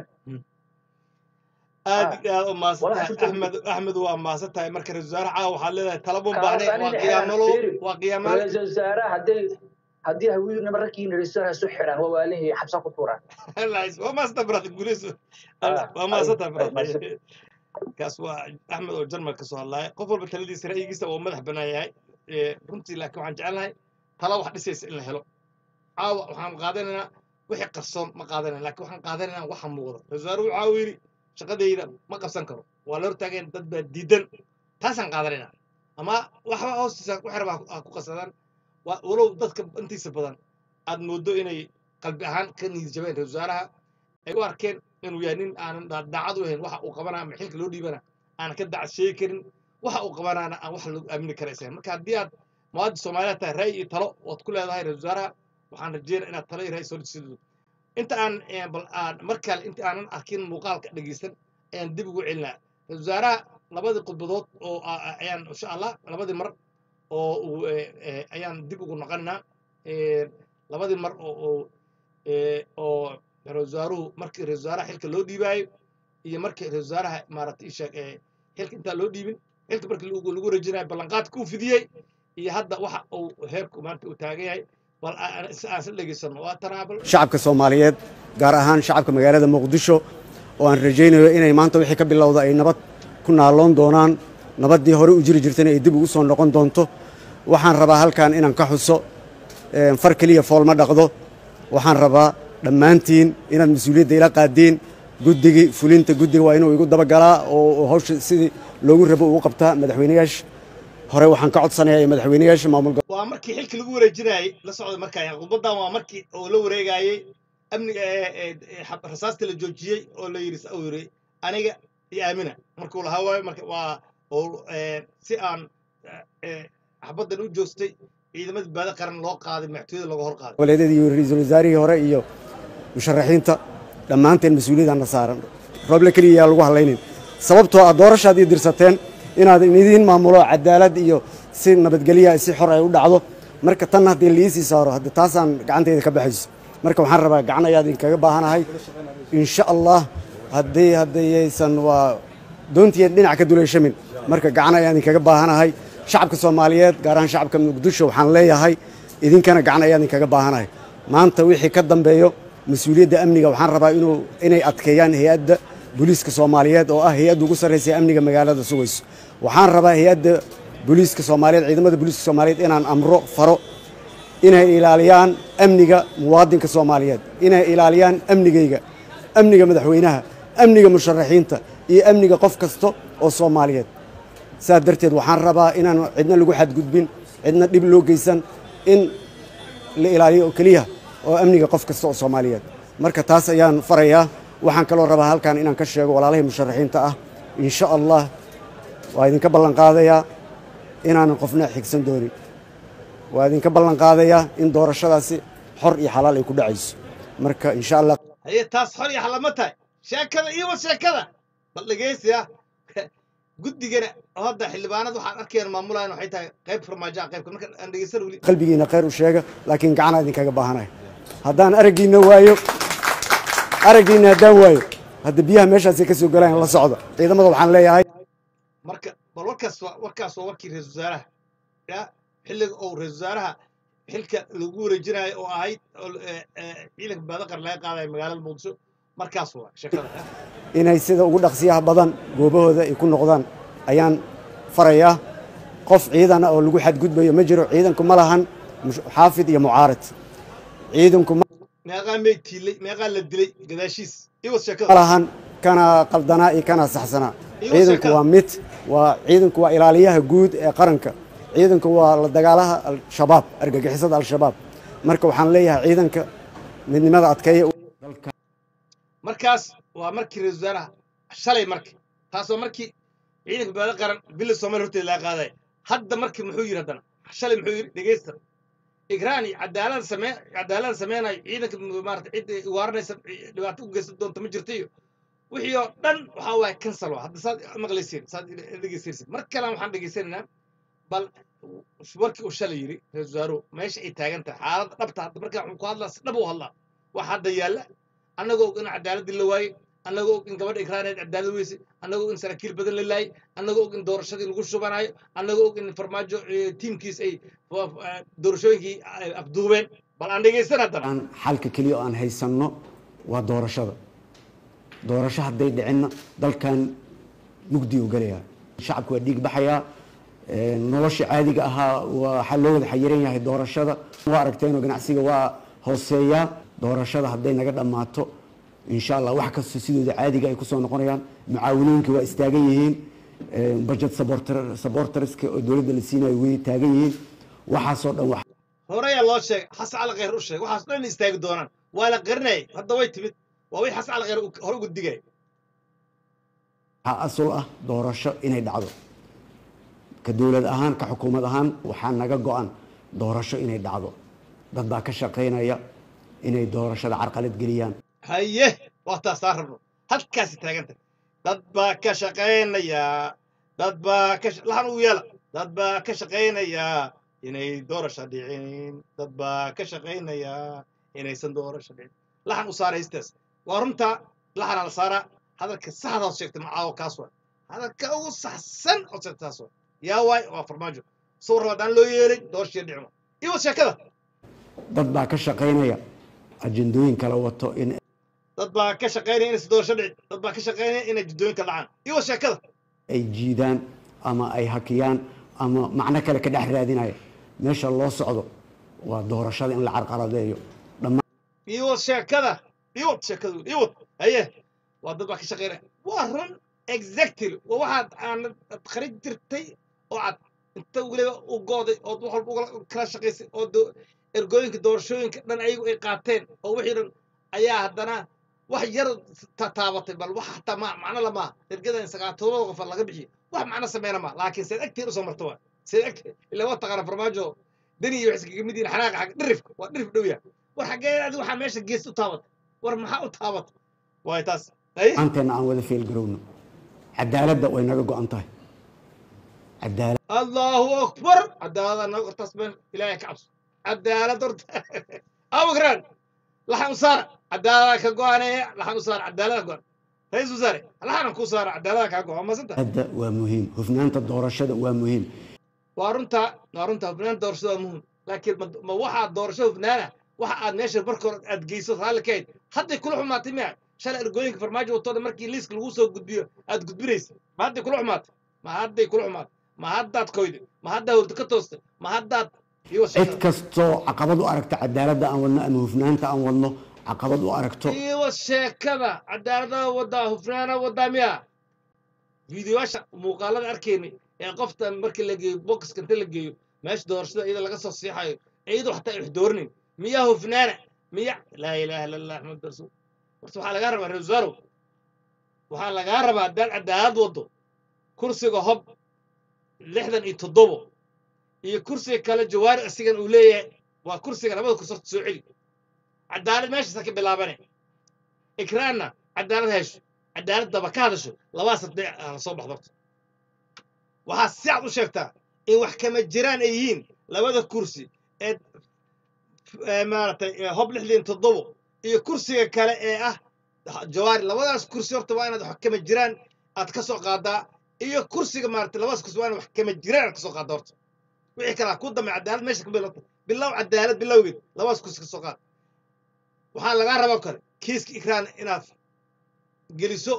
aad iyo aad u maasan Walahi tahay shukran. axmed axmed waa maasan tahay marka ra-isul wasaare caawa waxaad leedahay talaba Kaas baahne waa anina qiyaamalo fiiri. waa qiyaamaal ra-iisul wasaaraha hadday haddii hawiyadu nima ragkiina ra-isul wasaaraha isu xiraan waa waalihii xabsa ku tuuraan waa maasanta brother guulayso Ah, waa maasanta ay- ay brother maasan. kaas waa axmed oo jarmal ka soo hadlaya qof walba taladiisa ra'yigiisa oo madax banaan yahay Eh, runtii laakiin waxaan jecelnahay tala wax dhisaysa in la helo caawa waxaan qaadanaynaa wixii qarsoon ma qaadanayna laakiin waxaan qaadanaynaa waxa muuqda ra-isul wasaare waxa uu yidhi shaqadayda ma qabsan karo waa la hortaageen dad baa diidan taasaan qaadanaynaa ama waxba hoostiisa ku xirba ha ku qasadaan waa walow dadka intiisa badan aad moodo inay qalbi ahaan ka niyad jabeen ra-isul wasaaraha ay u arkeen inuu yahay nin aanan da- daacad u ahayn waxa uu qabanaa ama xilka loo dhiibana aanan ka dacad sheegi karin waxa uu qabanaana aan wax lagu aamini karaysan marka haddii aad muwaadin soomaaliya tahay ra'yi iyo talo ood ku leedahay ra-isul wasaaraha waxaan rajeynaya inaad talo iyo ra'yi soo dhisido inta aan eh, bal aan mar kale inta aanan arkin muuqaalka dhegeysan ayaan dib ugu celinaa ra-isul wasaaraha labadii khudbadood oo a- a- ayaan insha allah labadii mar oo uu eh, eh, ayaan dib ugu noqonaynaa Eh, labadii mar oo oo eh, oo ra-iisul wasaaruhu markii ra-isul wasaaraha xilka loo dhiibaayo iyo markii ra-isul wasaaraha maaragtay isheeg ee xilka intaan loo dhiibin xilka markii lagu lagu rajinayo ballanqaadka uu fidiyey iyo hadda waxa uu heerku maanta uu taagan yahay bal aan aan isla dhegaysano waa tanaabal shacabka soomaaliyeed gaar ahaan shacabka magaalada muqdisho oo aan rajaynayo inay maanta wixii ka bilowda ay nabad ku naaloon doonaan nabaddii hore u jiri jirtayna ay dib ugu soo noqon doonto waxaan rabaa halkan inaan ka xuso een, far keliya fool ma dhaqdo waxaan rabaa dhammaantiin inaad mas-uuliyadda ila qaadiin guddigii fulinta guddiga waa inuu igu dabagalaa oo oo hawsha sidii loogu rabo ugu qabtaa madaxweynayaasha hore waxaan ka codsanayaa madaxweynayaasha maamul waa markii xilka lagu wareejinayay la socda markaa khudbadan waa markii uu la wareegayey amniga ee- ee- ee xab- rasaasta la joojiyey oo la yidhi uu yidhi aniga iyo aamina markuu lahaa waayo marka waa uu ee, si aan ee, xabaddan u joostay ciidamada baada qaran loo qaaday madaxtooyada looga hor qaaday goboleedyada iyo ra-iisul wasaarihii hore iyo musharaxiinta dhammaanteen mas-uuliyadana saaran rooble keliya yaa lagu hadlaynin sababtoo ah doorashaad ii dirsateen inaad idiin maamulo cadaalad iyo si nabadgelya si xor ay u dhacdo marka tan haddii liisii saaro hadda taasaan gacantayda ka baxayso marka waxaan rabaa gacan ayaa idinkaga baahanahay insha allah haddii haddayaysan waa doontiyan dhinac ka duleyshamin marka gacan ayaa idinkaga baahanahay shacabka soomaaliyeed gaar ahaan shacabka muqdisho waxaan leeyahay idinkana gacan ayaa idinkaga baahanahay maanta wixii ka dambeeyo mas-uuliyadda amniga waxaan rabaa inuu inay adkeeyaan hay-adda booliiska soomaaliyeed oo ah hay-adda ugu sarraysa ee amniga magaalada sugayso waxaan rabaa hay-adda booliiska soomaaliyeed ciidamada booliiska soomaaliyeed inaan amro faro inay ilaaliyaan amniga muwaadinka soomaaliyeed inay ilaaliyaan amnigayga amniga madaxweynaha amniga musharaxiinta iyo amniga qof kasta oo soomaaliyeed saas darteed waxaan rabaa inaan cidna lagu xadgudbin cidna dhib loo geysan in la ilaaliyo oo keliya oo amniga qof kasta oo soomaaliyeed marka taas ayaan farayaa waxaan kaloo rabaa halkan inaan ka sheego walaalahii musharaxiinta ah insha allah waa idinka ballan qaadayaa inaanan qofna xigsan doonin waa idinka ballan qaadayaa in doorashadaasi xor iyo xalaal ay ku dhacayso marka insha allah haye taas xor iyo xalama tahay sheekada iyo wa sheekada bal dhegeysiya guddigana hadda xildhibaanada waxaan arkayaan maamulayan waxay tahay qayb farmaajo ah qaybka marka aan dhegeysan weli qalbigiina khayr u sheega laakiin gacanaa idinkaga baahanahay haddaan araggiinna waayo araggiinna haddaan waayo hadda biyaha meeshaasay ka soo galaan la socda ciidamada waxaan leeyahay marka bal warkaas waa- warkaas waa warkii ra-isul wasaaraha ya xilliga uu ra-isul wasaaraha xilka lagu wareejinayo oo ahayd oo ee, ee, ciidanka baadaqar laga qaadayo magaalada muqdisho markaas waa sheekada ya. inay sida ugu dhaqsiyaha badan goobahooda ay ku noqdaan ayaan farayaa qof ciidan ah oo lagu xadgudbayo ma jiro ciidanku ma lahan mush- xaafid iyo mucaarid ciidanku ma meeqaa meyd tiilay meeqaa la dilay gadaashiis iwas ma sheekada lahan kana qaldanaa iyo kana saxsanaa Iyo ciidanku sheekada. waa mid waa ciidanku waa ilaaliyaha guud ee qaranka ciidanku waa la dagaalaha al-shabaab argagixisada al-shabaab marka waxaan leeyahay ciidanka midnimada adkeeya markaas waa markii ra-isul wasaaraha shalay marka taas waa markii ciidanka baada qaran bila soomaaliya horteeda laga qaadaya hadda markii muxuu yidhi haddana shalay muxuu yidhi dhegeysta igraani cadaalada samee cadaalada sameynayo ciidanka maarata cid waaranaysa dhibaato u geysan doonta ma jirta iyo wixii oo dhan waxaa waaye cancel waa hadda saad maqlaysiin saad dhegeysaysin mar kale waxaan dhegeysanaynaa bal warkii uu shalay yidhi ra-isul wasaaruhu meesha ay taagan tahay xaaladda dhabta hadda markaa wuxuu ku hadlaa si dhab u hadlaa waxa hadda yaalla annagoo og in cadaaladii la waayey annagoo og in gabadha ikraaneed cadaalad weyse annagoo og in saraakiil badan la laayay annagoo og in doorashadii lagu shubanayo annagoo og in farmaajo eh, tiimkiis ay fa- fa- doorashooyinkii ay afduubeen bal aan dhegeysan haddana aan xalka keliya oo aan haysanno waa doorashada doorasho hadday dhicinna dalkan mugdi u gelayaa shacabku waa dhiig baxayaa ee, nolosha caadiga ahaa waxaa loo wada xayiran yahay doorashada waa aragteenoo ganacsiga waa hooseeyaa doorashada hadday naga dhammaato insha allah wax kasta sidooda caadiga ay kusoo noqonayaan mucaawinooyinkii waa istaagan yihiin ee, budget supporter- supporterska oo dowladda la siinayo way taagan yihiin waxaasoo dhan wax horeyaa loo sheegay xasan cali khayr u sheegay waxaas dhan inay istaagi doonaan waa la qarinayay hadda way timid waa wixii xasan cali khayr uu hore uga digay waxaa asal ah doorasho inay dhacdo ka dowlad ahaan ka xukuumad ahaan waxaa naga go-an doorasho inay dhacdo dad baa ka shaqaynaya inay doorashada carqalad geliyaan haye waa taasaa rabno halkaasi taaganta dad baa ka shaqaynaya dad baa ka sha- lahan ugu yeela dad baa ka shaqaynaya inay doorasho dhicin dad baa ka shaqaynaya inaysan doorasho dhicin laxan u saara heystaas waa runtaa laxanaa la saaraa hadalka saxda ood sheegtay macaawo kaas waay hadalka ugu saxsan ood sheegtay taas waay yaa waay waa farmaajo sawir haddaan loo yeelin doorashii dhicmo iyo sheekada dad baa ka shaqaynaya ajendooyin kala wato in dad baa ka shaqaynaya inaysa doorasho dhicin dad baa ka shaqaynaya inay jiddooyinka dhacaan iyo sheekada ay jiidaan ama ay hakiyaan ama macno kale ka dhex raadinaya meesha loo socdo waa doorashada in la carqaladeeyo dhammaan iyo sheekada iyo sheekadu iyo haye waa dad baa ka shaqaynaya waa run exactly waa waxaad aan qarin jirtay oo aad inta weliba u gooday ood wax walba ugala kala shaqaysay oo do- ergooyinka doorashooyinka dhan ayagu ay qaateen oo wixii dhan ayaa haddana wax yar ta- taabatay bal wax hataa ma macno lamaa ergadan sagaatobada qofa laga bixiyo wax macno sameyna ma laakiin seed agtiin usoo marta waa seed agtiin ilaa waa taqaana farmaajo dani iyo waxay kaga mid yihiin xanaaqa xag dhirifka waa dhirif dhow yahay war xaggee adi waxaa meesha gees u taabatay war maxaa u taabatay waay taas ay aanteena aan wada feelgarowno cadaaladda way naga go-an tahay cadaalad allahu akbar cadaalada naga hortaas meel ilaahay ka cabso cadaalad horta abukraan laxan u saara cadaalada ka go-anaya laxan u saara cadaalada go-an ra-iisul wasaare laxanan kuu saara cadaalada kaa go-an masanta hadda waa muhiim hufnaanta doorashada waa muhiim waa runtaa waa runtaa hufnaan doorashada waa muhim laakiin ma ma waxaa doorasho hufnaana waxa aad meesha marka hore aad geyso raalli ka hayd hadday kula xumaatay miya shalay ergooyinka farmaajo watooda markii liiska lagu soo gudbiyo aad gudbinaysa ma hadday kula xumaatay ma hadday kula xumaatay ma haddaad koyday ma haddaa hurdo ka toostay ma haddaad iyo cid kastoo caqabad u aragta cadaaladda aan wadno ama hufnaanta aan wadno caqabad u aragto iyo sheekada cadaaladaha wadaa hufnaana wadaa miya fiidiyoyaasha muuqaalada arkaynay ee qofta markii la geeyo bokiska inta la geeyo meesha doorashada iyada laga soo siixayo iyadoo xataa ay wax dooranayn miyaa hufnaana miya laa ilaaha illa allah axmed rasuul horta waxaa lagaa rabaa reer wasarow waxaa lagaa rabaa haddaad cadaalad waddo kursiga hob lixdan iyo toddobo iyo kursiga kale jawaari asigan uu leeyahay waa kursiga labada kursi horta soo celi cadaalad meeshaasa ka bilaabane ikraanna cadaalad hesho cadaalad daba ka hadasho labadaas hadday la soo baxdo horta waxaa si cad u sheegtaa in wax kama jiraan ay yihiin labada kursi ee ee maaragtay ee hob lixdan toddobo iyo kursiga kale ee ah jawaari labadaas kursi horta waa inaad wax kama jiraan aad ka soo qaadaa iyo kursiga maaragtay labadaas kursi waa inaad wax kama jiraan aad ka soo qaadaa horta wixii kale ha ku dambe cadaalad meesha ka bilowta bilow cadaalad bilowgeed labadaas kursi ka soo qaad waxaa lagaa rabaa kale kiiska ikraan inaad geliso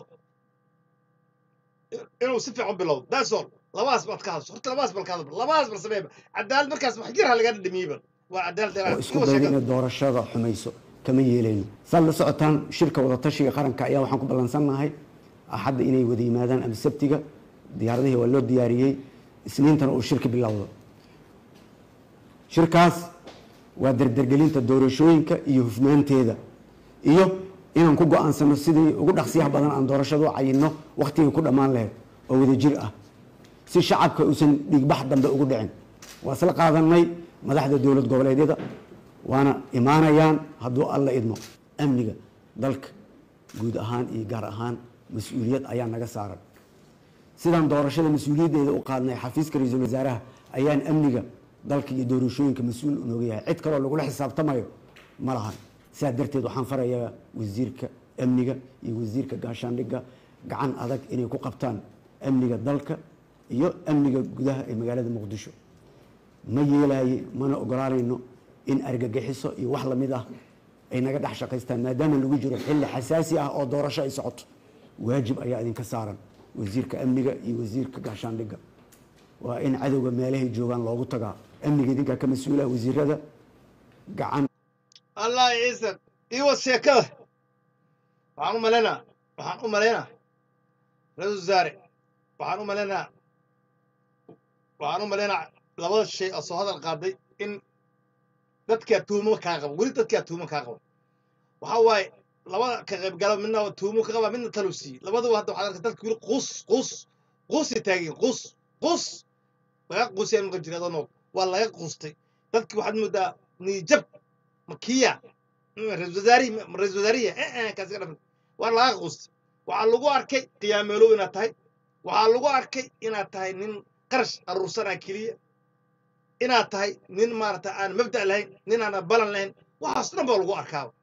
inuu si fiican bilowdo that's all labadaas baad ka hadasho horta labadaas bal ka hadal labadaas bal sameeyba cadaalad markaas wax yar ha lagaa dhadhamiyeyba waa cadaalad oo dheeraad isku Iwa dayda sheekada. inay doorashada xumayso kama yeelayno saad la socotaan shirka wadatashiga qaranka ayaa waxaan ku ballansannahay axadda inay wada yimaadaan ama sabtiga diyaaradihii waa loo diyaariyey isniintana uu shirka bilowdo shirkaas waa dardargelinta doorashooyinka iyo hufnaanteeda iyo inaan ku go-aansano sidii ugu dhaqsiyaha badan aan doorashada u cayinno wakhtigii ku dhammaan lahayd oo wadajir ah si shacabka uusan dhiigbax dambe ugu dhicin waa isla qaadanay madaxda dowlad goboleedyada waana imaanayaan hadduu alla idmo amniga dalka guud ahaan iyo gaar ahaan mas-uuliyad ayaa naga saaran sidaan doorashada mas-uuliyaddeeda u qaadnay xafiiska ra-iisul wasaaraha ayaan amniga dalka iyo doorashooyinka mas-uul nooga yahay cid kaloo lagula xisaabtamayo ma lahan sidaa darteed waxaan farayaa wasiirka amniga iyo wasiirka gaashaandhigga gacan adag inay ku qabtaan amniga dalka iyo amniga gudaha ee magaalada muqdisho ma yeelaaye mana ogolaanayno in argagixiso iyo wax lamid ah ay naga dhex shaqaystaan maadaama lagu jiro xilli xasaasi ah oo doorasho ay socoto waajib ayaa idinka saaran wasiirka amniga iyo wasiirka gaashaandhigga waa in cadowga meelahay joogaan loogu tagaa amniga idinkaa ka mas-uula wasiirada gacan allah ciisan iwa sheekada waxaan u malaynaa waxaan u malaynaa ra-iisul wasaare waxaan u malaynaa waxaan u malaynaa labada shay oo soo hadal qaaday in dadkaa tuumo kaa qaba weli dadkaa tuumo kaa qaba waxaa waaye labada ka qaybgala midna waa tuumo ka qaba midna taluu siiyey labaduba hadda waxaad arka dadka weli quus quus quusay taageen quus quus laga quusaya maqan jira adoo nool waa laga quustay dadki waxaad moodaa niijab makiya ra-isul wasaarihi ra-isul wasaariya eh eh kaasi ka dhafan waa laga quustay waxaa lagu arkay qiyaameelow inaad tahay waxaa lagu arkay inaad tahay nin qarash aruursanaa keliya inaad tahay nin maarata aan mabda' lahayn nin aan balan lahayn waxaas dhan baa lagu arkaa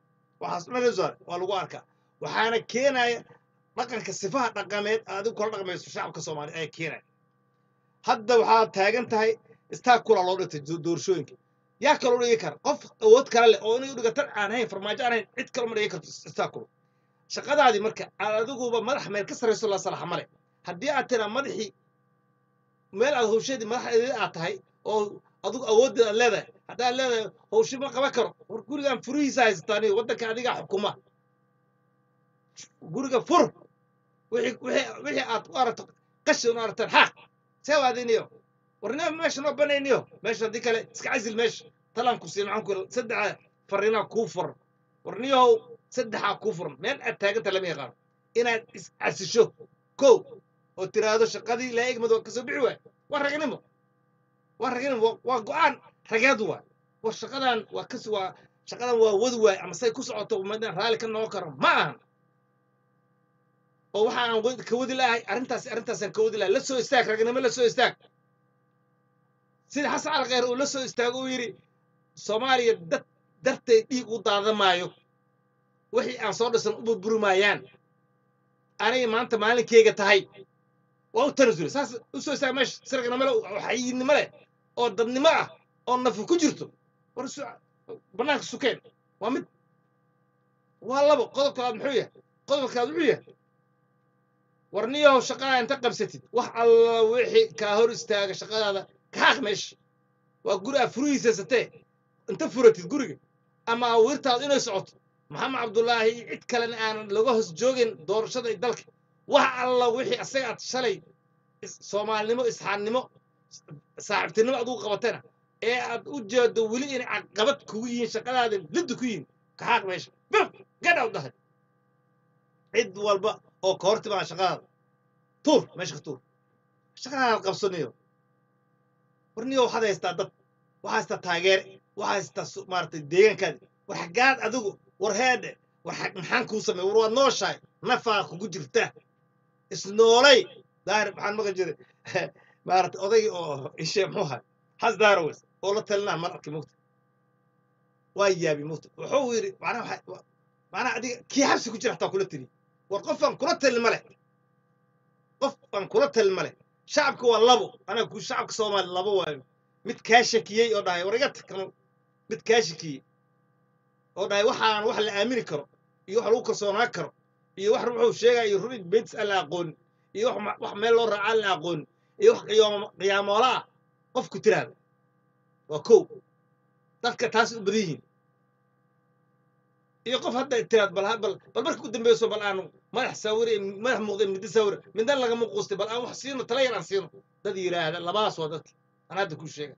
waxaas dhan soo waa lagu arkaa waxaana keenaya dhaqanka sifaha dhaqameed adigu kula dhaqmayso shacabka soomaaliya ayaa keenaya hadda waxaad taagan tahay istaakula loo dhigtay do- doorashooyinka yaa kaloo dhigi kara qof awood kale leh oo inay u dhigatan aan hayn farmaajo aan hayn cid kale ma dhigi karto istaakula shaqadaadii marka aad adiguba madax meel ka sarrayso la salaxa male haddii aad tiraa madaxii meel aad hawsheedii madaxdeedii aad tahay oo adigu awooddeed aad leedahay haddaad leedahay hawshi ma qaban karo war gurigan furihiisa haysataan iyo waddanka adigaa xukuma guriga fur wixii wixii wixii aad u aragto qashin u aragtaan xaaq see waadiniyo warnima meesha noo banayniyo meesha haddii kale iska casil meesha talaan ku siin maxaan ku yidhi saddexa fariinaa kuu furan warniyow saddexaa kuu furan meel aad taaganta lama yaqaano inaad is casisho kow oo tiraahdo shaqadii ilaa egmad waa kasoo bixi waay waa ragnimo waa ragnimo waa- waa go-aan rageed waay war shaqadan waa kas waa shaqadan waa wadi waay ama say ku socoto umadaan raalli ka noqon karo ma ahan oo waxa aan wad- ka wadi lahay arrintaas arrintaasaan ka wadi lahay la soo istaag ragnimo la soo istaag sida xasan cali khayr uu la soo istaago uu yidhi soomaaliya dad dartay dhiig u daadamaayo wixii aan soo dhisan u burburi maayaan anay maanta maalinkeyga tahay waa u tanasuli saas u soo istaaga meesha si ragnimo leh oo xayiidnimo leh oo dadnimo ah oo nafu ku jirto war su- bannaanka sukeen waa mid waa labo qodobkaad muxuu yahay qodobkaad wuxuu yahay war niyow shaqadaa inta qabsatid wax alla wixii kaa hor istaaga shaqadaada kaxaaq meesha waa guri aa furihiisa satee inta furatid guriga ama awirtaadu inay socoto maxamed cabdullaahi iyo cid kalena aanan laga hoos joogin doorashada iyo dalka wax alla wixii asaga aad shalay is- soomaalinimo isxaannimo saaxiibtinimo adugu qabatana ee aad u jeedo weli inay caqabad kugu yihiin shaqadaada lidda ku yihiin kaxaaq meesha bam gadhaw dhahay cid walba oo ka hor timaa shaqadaada tuur meesha ka tuur shaqadaada qabsaniyo warniyo waxaad haystaa dad waxaa haystaa taageere waxaa haystaa su- maaragtay deegaankaadi war xaggaad adigu war heedhe war xag- maxaan kuu sameey war waad nooshahay nafaa kugu jirta isnoolay daahir maxaan maqan jiray maaragtay odaygii oo ishe muxuu ahay has daarowes oo la talinaa mar arkay mugta waa yaabi mugta wuxuu yidhi macnaha waxa- wa- macnaha adiga kii xabsi ku jira hataa kula tali war qofaan kula talin ma leh qof aan kula talin ma leh shacabka waa labo anaga ku shacabka soomaali labo waayo mid kaa shakiyey oo dhahay war iga tag kanu mid kaa shakiyey oo dhahay waxaan wax la aamini karo iyo wax lagu kalsoonaan karo iyo wax wuxuu sheegaya iyo run betis aan la aqoonin iyo wax ma- wax meel loo raaca aan la aqoonin iyo wax qiyaamo qiyaamoola ah qofku tiraada waa kow dadka taas u badan yihiin iyo qof hadda tiraad bal bal bal marka u dambeyso bal aanu madax saawire madax muuqda midda saawire midna lagama quustay bal aan wax siino tala yar aan siino dad yiraahda labadaas waa dadka aan hadda ku sheega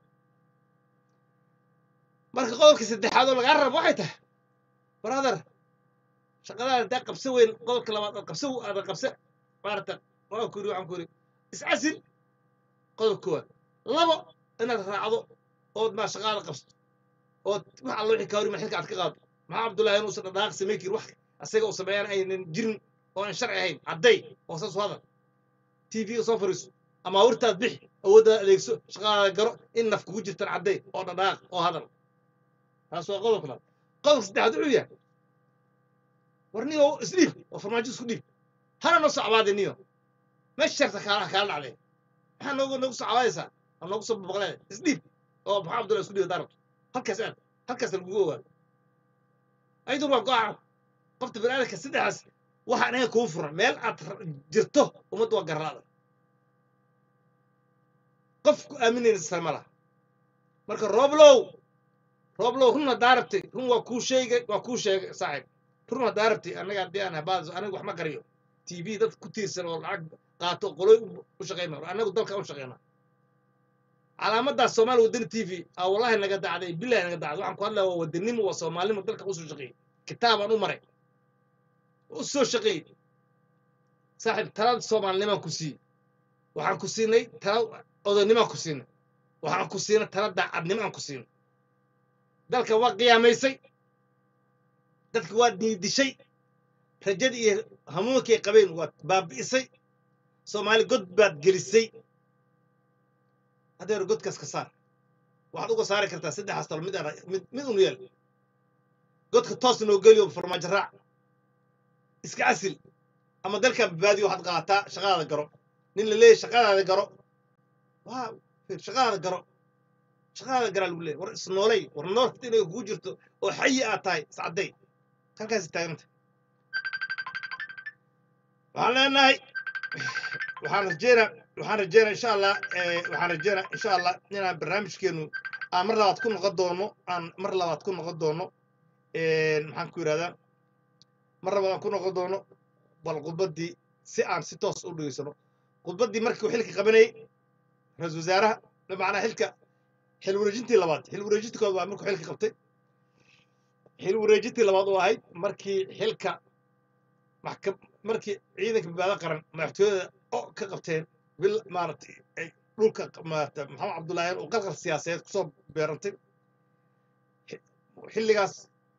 marka qodobka saddexaad oo lagaa rabo waxay tahay brother shaqadaada hadaa qabsa weyn qodobka labaad aad qabsa aada qabsa maarata waa ku yidhi waxaan ku yidhi iscasil qodob koowaad labo inaad raacdo ood maa shaqaada qabsato ood wax alla wixii kaa hor yimid xilka aad ka qaado maxaa cabdullaahi inuusan dhaqaaq samayn karin wax asaga uu sameeyaan aynan jirin oo aan sharci ahayn cadday oo saas u hadal tv soo fariiso ama awrtaad bix awooddaad adeegso shaqadaada garo in naf kugu jirtan cadday oo dhaqaaq oo hadal taas waa qodobka labaad qodobka saddexaad wuxuu yahay war niyo isdhiib oo farmaajo isku dhiib hana noo soo cabaadi niyo meesha sharta kaala kaala dhacday maxaa noogu noogu soo cabaadaysaa oo noogu soo babaqleeda isdhiib oo maxaa cabdullahi isku dhiib hadaa rabto halkaas aad halkaas lagugu ogaado ayadun waa go-aan qofta biniaadamka saddexaas waxaan ahayn kuu furan meel aad ra- jirto ummadda waa garlaada qof ku aaminaysa ma laha marka rooblow rooblow run haddaa rabtay run waa kuu sheegay waa kuu sheegay saaxiib run haddaa rabtay annaga haddii aan habaadiso aniga wax ma qariyo t v dad ku tiirsan oo lacag qaato qoloy u- u shaqayma annagu dalka u shaqayna calaamadaas soomaali wadani t v aa wallahi naga dacday bilahi naga dacday waxaan ku hadlaya waa wadanimo waa soomaalinimo dalka usoo shaqeeyey kitaabaan u maray u soo shaqeeyey saaxiib talada soomaalinimaan ku siiyey waxaan ku siinay tala odaynimaan ku siinay waxaan ku siinay tala daacadnimaan ku siinay dalka waa qiyaamaysay dadka waa diidishay rajadii iyo hamuunkay qabeen waad baabi'isay soomaali god baad gelisay hadeer godkaas ka saar waxaad uga saari kartaa saddexaas talo mid aan- mid mid unu yeel godka toos noo geliyo farmaajo raac iska casil ama dalkan badbaadiyo waxaad qaataa shaqadaada garo nin la leeyahy shaqadaada garo waa fiir, shaqadaada garo shaqadaada garaa lagu leeyahy war isnoolay war noolta inay kugu jirto oo xayi aad tahay iscadday halkaasi taaganta waxaan leenahay waxaan rajeynaa waxaan rajeynaa insha allah eh, waxaan rajeynaa insha allah inaan barnaamijkeenu aan mar labaad ku noqon doono aan mar labaad ku noqon doono een, maxaan ku yidhahdaa mar labaad aan ku noqon doono bal khudbaddii si aan si toos u dhegeysano khudbaddii markii uu xilka qabanayey ra-iisul wasaaraha macnaa xilka xil wareejintii labaad xil wareejintii koowaad waa markuu xilka qabtay xil wareejintii labaad oo ahayd markii xilka maxkam markii ciidanka badbaado qaran madaxtooyada oo ka qabteen bil maaragtay ay dhulka maaragtay maxamed cabdullaahi uu qalqal siyaasadeed kusoo beerantay xi- xilligaas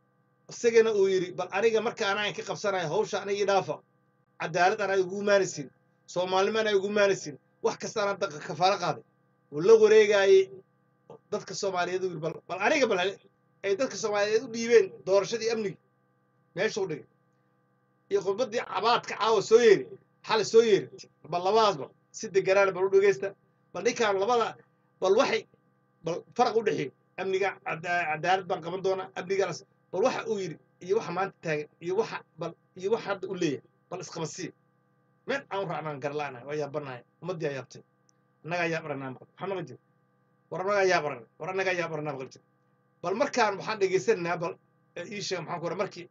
isagana uu yidhi bal aniga marka anaan ka qabsanayo hawsha aniga idhaafa cadaalad anaa igu imaanaysin soomaalnimo anaa igu imaanaysin wax kasta anaa daqa kafaalo qaaday uu la wareegaayey dadka soomaaliyeed uu yidhi bal bal aniga bal hale ay dadka soomaaliyeed u dhiibeen doorashadii amniga meesha u dhigay iyo khudbaddii cabaadka caawa soo yeeri xalay soo yeeri bal labadaasba si deganaana bal u dhegeysta bal ninkaan labada bal waxay bal faraq u dhexeeyo amniga cada- cadaalad baan qaban doonaa amnigaas bal waxa uu yidhi iyo waxa maanta taagan iyo waxa bal iyo waxa hadda u leeyahay bal isqabasii meel aan u raacnaan garlaanahay waa yaabanahay ummaddii aa yaabtay annagaa yaab aragnaa maqal maxaa maqal jira war annagaa yaab aragna war annagaa yaab aragnaa maqal jira bal markaan waxaan dhegeysanaynaa bal ee ii sheeg maxaan ku ora markii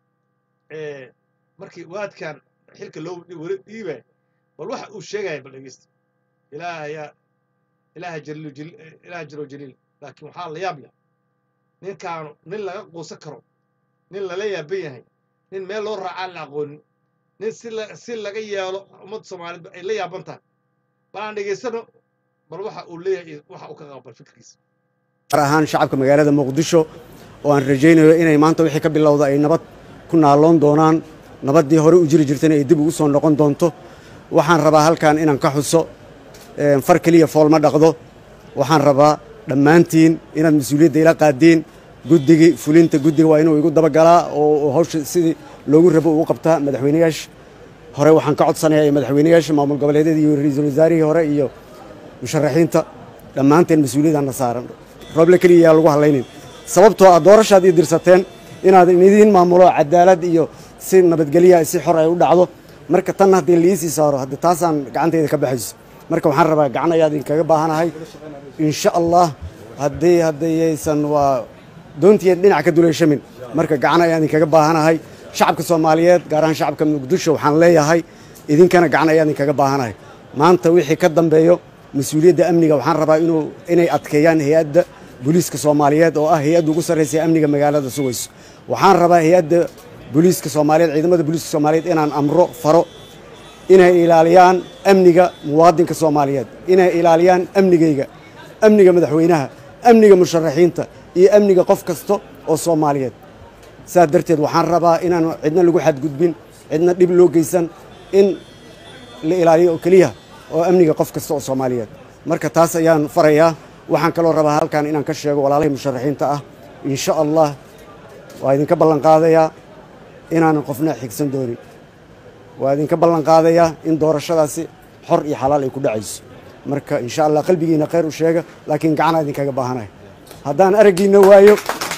ee, markii waadkan xilka loo wari dhiibaya bal waxa uu sheegaya bal dhegeysta ilaaha yaa ilaaha jaliil jaliil ilaaha jiro jaliil laakiin waxaa la yaab leh ninkaanu nin laga quusan karo nin lala yaaban yahay nin meel loo raacaan la aqoonin nin si la si laga yeelo ummadda soomaaliyeed ay la yaaban tahay bal aan dhegeysano bal waxa uu leeyahay iyo waxa uu ka qabo bal fikirkiisa gaar ahaan shacabka magaalada muqdisho oo aan rajaynayo inay maanta wixii ka bilowda ay nabad ku naaloon doonaan nabaddii hore u jiri jirtayna ay dib ugu soo noqon doonto waxaan rabaa halkan inaan ka xuso een, far keliya fool ma dhaqdo waxaan rabaa dhammaantiin inaad mas-uuliyadda ila qaadiin guddigii fulinta guddiga waa inuu igu dabagalaa oo oo hawsha sidii loogu rabo ugu qabtaa madaxweynayaasha hore waxaan ka codsanayaa iyo madaxweynayaasha maamul goboleedyada iyo ra-iisul wasaarihii hore iyo musharaxiinta dhammaanteen mas-uuliyaddaana saaran rooble keliya yaa lagu hadlaynin sababtoo ah doorashaad ii dirsateen inaad idiin maamulo cadaalad iyo si nabadgelya si xor ay u dhacdo marka tan haddii liisii saaro hadda taasaan gacantayda ka baxayso marka waxaan rabaa gacan ayaa idinkaga baahanahay insha allah haddii haddayaysan waa doontiya dhinac ka duleyshamin marka gacan ayaa idinkaga baahanahay shacabka soomaaliyeed gaar ahaan shacabka muqdisho waxaan leeyahay idinkana gacan ayaa idinkaga baahanahay maanta wixii ka dambeeyo mas-uuliyadda amniga waxaan rabaa inuu inay adkeeyaan hay-adda booliiska soomaaliyeed oo ah hay-adda ugu sarreysa ee amniga magaalada sugayso waxaan rabaa hay-adda booliiska soomaaliyeed ciidamada booliiska soomaaliyeed inaan amro faro inay ilaaliyaan amniga muwaadinka soomaaliyeed inay ilaaliyaan amnigayga amniga madaxweynaha amniga musharaxiinta iyo amniga qof kasta oo soomaaliyeed saa darteed waxaan rabaa inaan cidna lagu xadgudbin cidna dhib loo geysan in la ilaaliyo oo keliya oo amniga qof kasta oo soomaaliyeed marka taas ayaan farayaa waxaan kaloo rabaa halkan inaan ka sheego walaalahii musharaxiinta ah insha allah waa idinka ballan qaadayaa inaanan qofna xigsan doonin waa idinka ballan qaadayaa in doorashadaasi xor iyo xalaal ay ku dhacayso marka insha allah qalbigiina khayr u sheega laakiin gacanaa idinkaga baahanahay haddaan araggiina waayo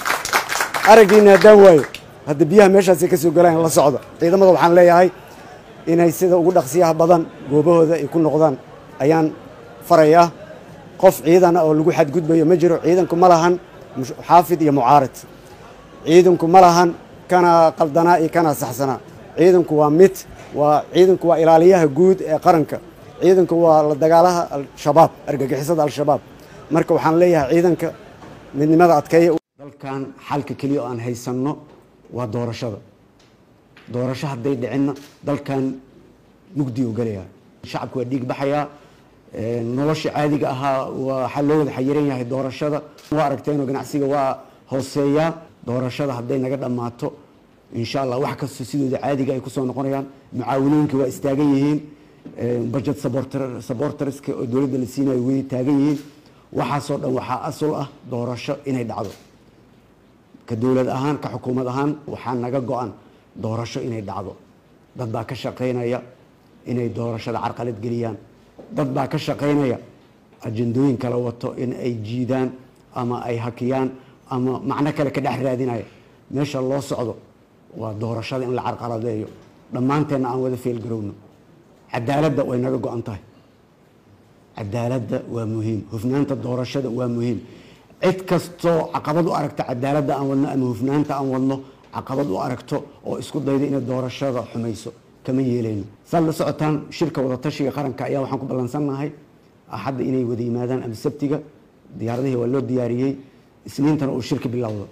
araggiina haddaan waayo hadda biyaha meeshaasay ka soo galaan la socda ciidamada waxaan leeyahay inay sida ugu dhaqsiyaha badan goobahooda ay ku noqdaan ayaan farayaa qof ciidan ah oo lagu xadgudbayo ma jiro ciidanku ma lahan mush- xaafid iyo mucaarid ciidanku ma lahan kana qaldanaa iyo kana saxsanaa ciidanku waa mid waa ciidanku waa ilaaliyaha guud ee qaranka ciidanku waa la dagaalaha al-shabaab argagixisada al-shabaab marka waxaan leeyahay ciidanka midnimada adkeeya dalkan xalka keliya oo aan haysanno waa doorashada doorasho hadday dhicinna dalkan mugdi u gelayaa shacabku waa dhiig baxayaa ee, nolosha caadiga ahaa waxaa loo wada xayiran yahay doorashada waa aragteenoo ganacsiga waa hooseeyaa doorashada hadday naga dhammaato insha allah wax kasta sidooda caadiga ay kusoo noqonayaan mucaawinooyinka waa istaagan yihiin ee, budget supporter- supporterska oo dowladda la siinayo way taagan yihiin waxaasoo dhan waxaa asal ah doorasho inay dhacdo ka dowlad ahaan ka xukuumad ahaan waxaa naga go-an doorasho inay dhacdo dad baa ka shaqaynaya inay doorashada carqalad geliyaan dad baa ka shaqaynaya ajendooyin kala wato in ay jiidaan ama ay hakiyaan ama macno kale ka dhex raadinaya meesha loo socdo waa doorashada in la carqaladeeyo dhammaanteenna aan wada feelgarowno cadaaladda way naga go-an tahay cadaaladda waa muhiim hufnaanta doorashada waa muhiim cid kastoo caqabad u aragta cadaaladda aan wadno ama hufnaanta aan wadno caqabad u aragto oo isku dayda inay doorashada xumayso kama yeelayno saad la socotaan shirka wadatashiga qaranka ayaa waxaan ku ballansannahay axadda inay wada yimaadaan ama sabtiga diyaaradihii waa loo diyaariyey isniintana uu shirka bilowdo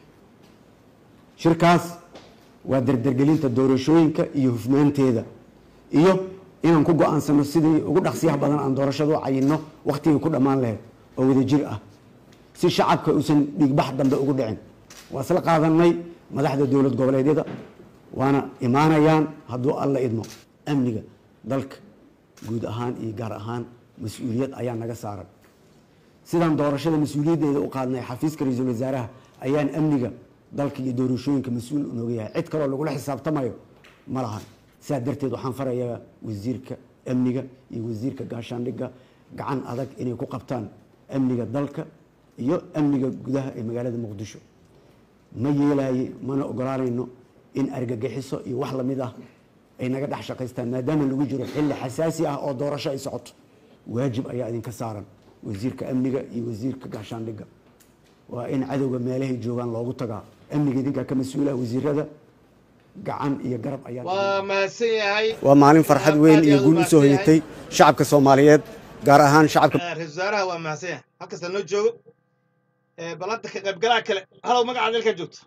shirkaas waa dardargelinta doorashooyinka iyo hufnaanteeda iyo inaan ku go-aansano sidii ugu dhaqsiyaha badan aan doorashada u cayinno wakhtigii ku dhammaan lahayd oo wada jir ah si shacabka uusan dhiigbax dambe ugu dhicin waa isla qaadanay madaxda dowlad goboleedyada waana imaanayaan hadduu alla idmo amniga dalka guud ahaan iyo gaar ahaan mas-uuliyad ayaa naga saaran sidaan doorashada mas-uuliyaddeeda u qaadnay xafiiska ra-iisul wasaaraha ayaan amniga dalka iyo doorashooyinka mas-uul unooga yahay cid kaloo lagula xisaabtamayo ma lahan sidaa darteed waxaan farayaa wasiirka amniga iyo wasiirka gaashaandhigga gacan adag inay ku qabtaan amniga dalka iyo amniga gudaha ee magaalada muqdisho ma yeelaaye mana ogolaanayno in argagixiso iyo wax lamid ah ay naga dhex shaqaystaan maadaama lagu jiro xilli xasaasi ah oo doorasho ay socoto waajib ayaa idinka saaran wasiirka amniga iyo wasiirka gaashaandhigga waa in cadowga meelahay joogaan loogu tagaa amniga idinkaa ka mas-uula wasiirada gacan iyo garab ayaa waa mahadsan yahay waa maalin farxad weyn iyo guul usoo hoyatay shacabka soomaaliyeed gaar ahaan shacabka Eh, ra-iisul wasaaraha waa mahadsan yahay halkasta noo joogo Eh, bal hadda ka qaybgalaha kale halow magacaad halkaa joogto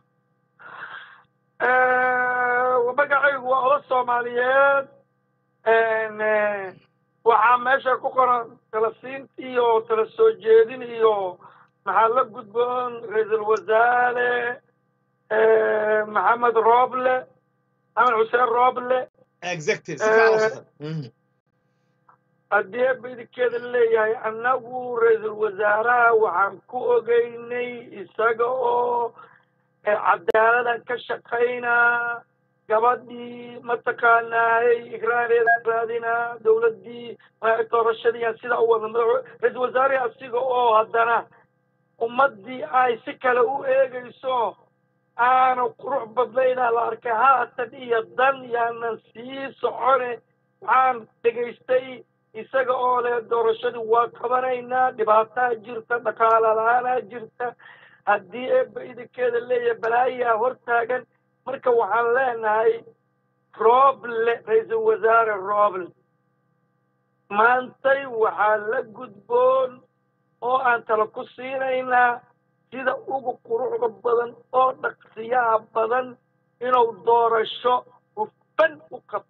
magacaygu waa oda soomaaliyeed Eh, waxaa meesha ku qoran talasiint iyo tala soo jeedin iyo maxaa la gudboon ra-iisul wasaare eh, maxamed rooble maxamed xuseen rooble exactly si fiican u socda. Mhm. haddii eebba idinkeeda leeyahay annagu ra-iisul wasaaraha waxaan ku ogeynay isaga oo eh, cadaaladan ka shaqaynaa gabadhii mataqaanaay igraaneeda raadinaa dowladdii ma- doorashadii sida u wada madax ra-iisul wasaarihii asiga oo haddana ummaddii ay si kale u eegayso aanu qurux badnaynaa la arkay haatan iyo dan yaanan sii socone waxaan dhegaystay isaga oo leh doorashadii waa qabanaynaa dhibaataa jirta dhaqaala la-aanaa jirta haddii eebba idinkeeda leeyahay balaayaa hortaagan marka waxaan leenahay rooble ra-iisul wasaare rooble maantay waxaa la gudboon oo aan tala ku siinaynaa sida ugu quruxda badan oo dhaqsiyaha badan inuu doorasho hufan u qabto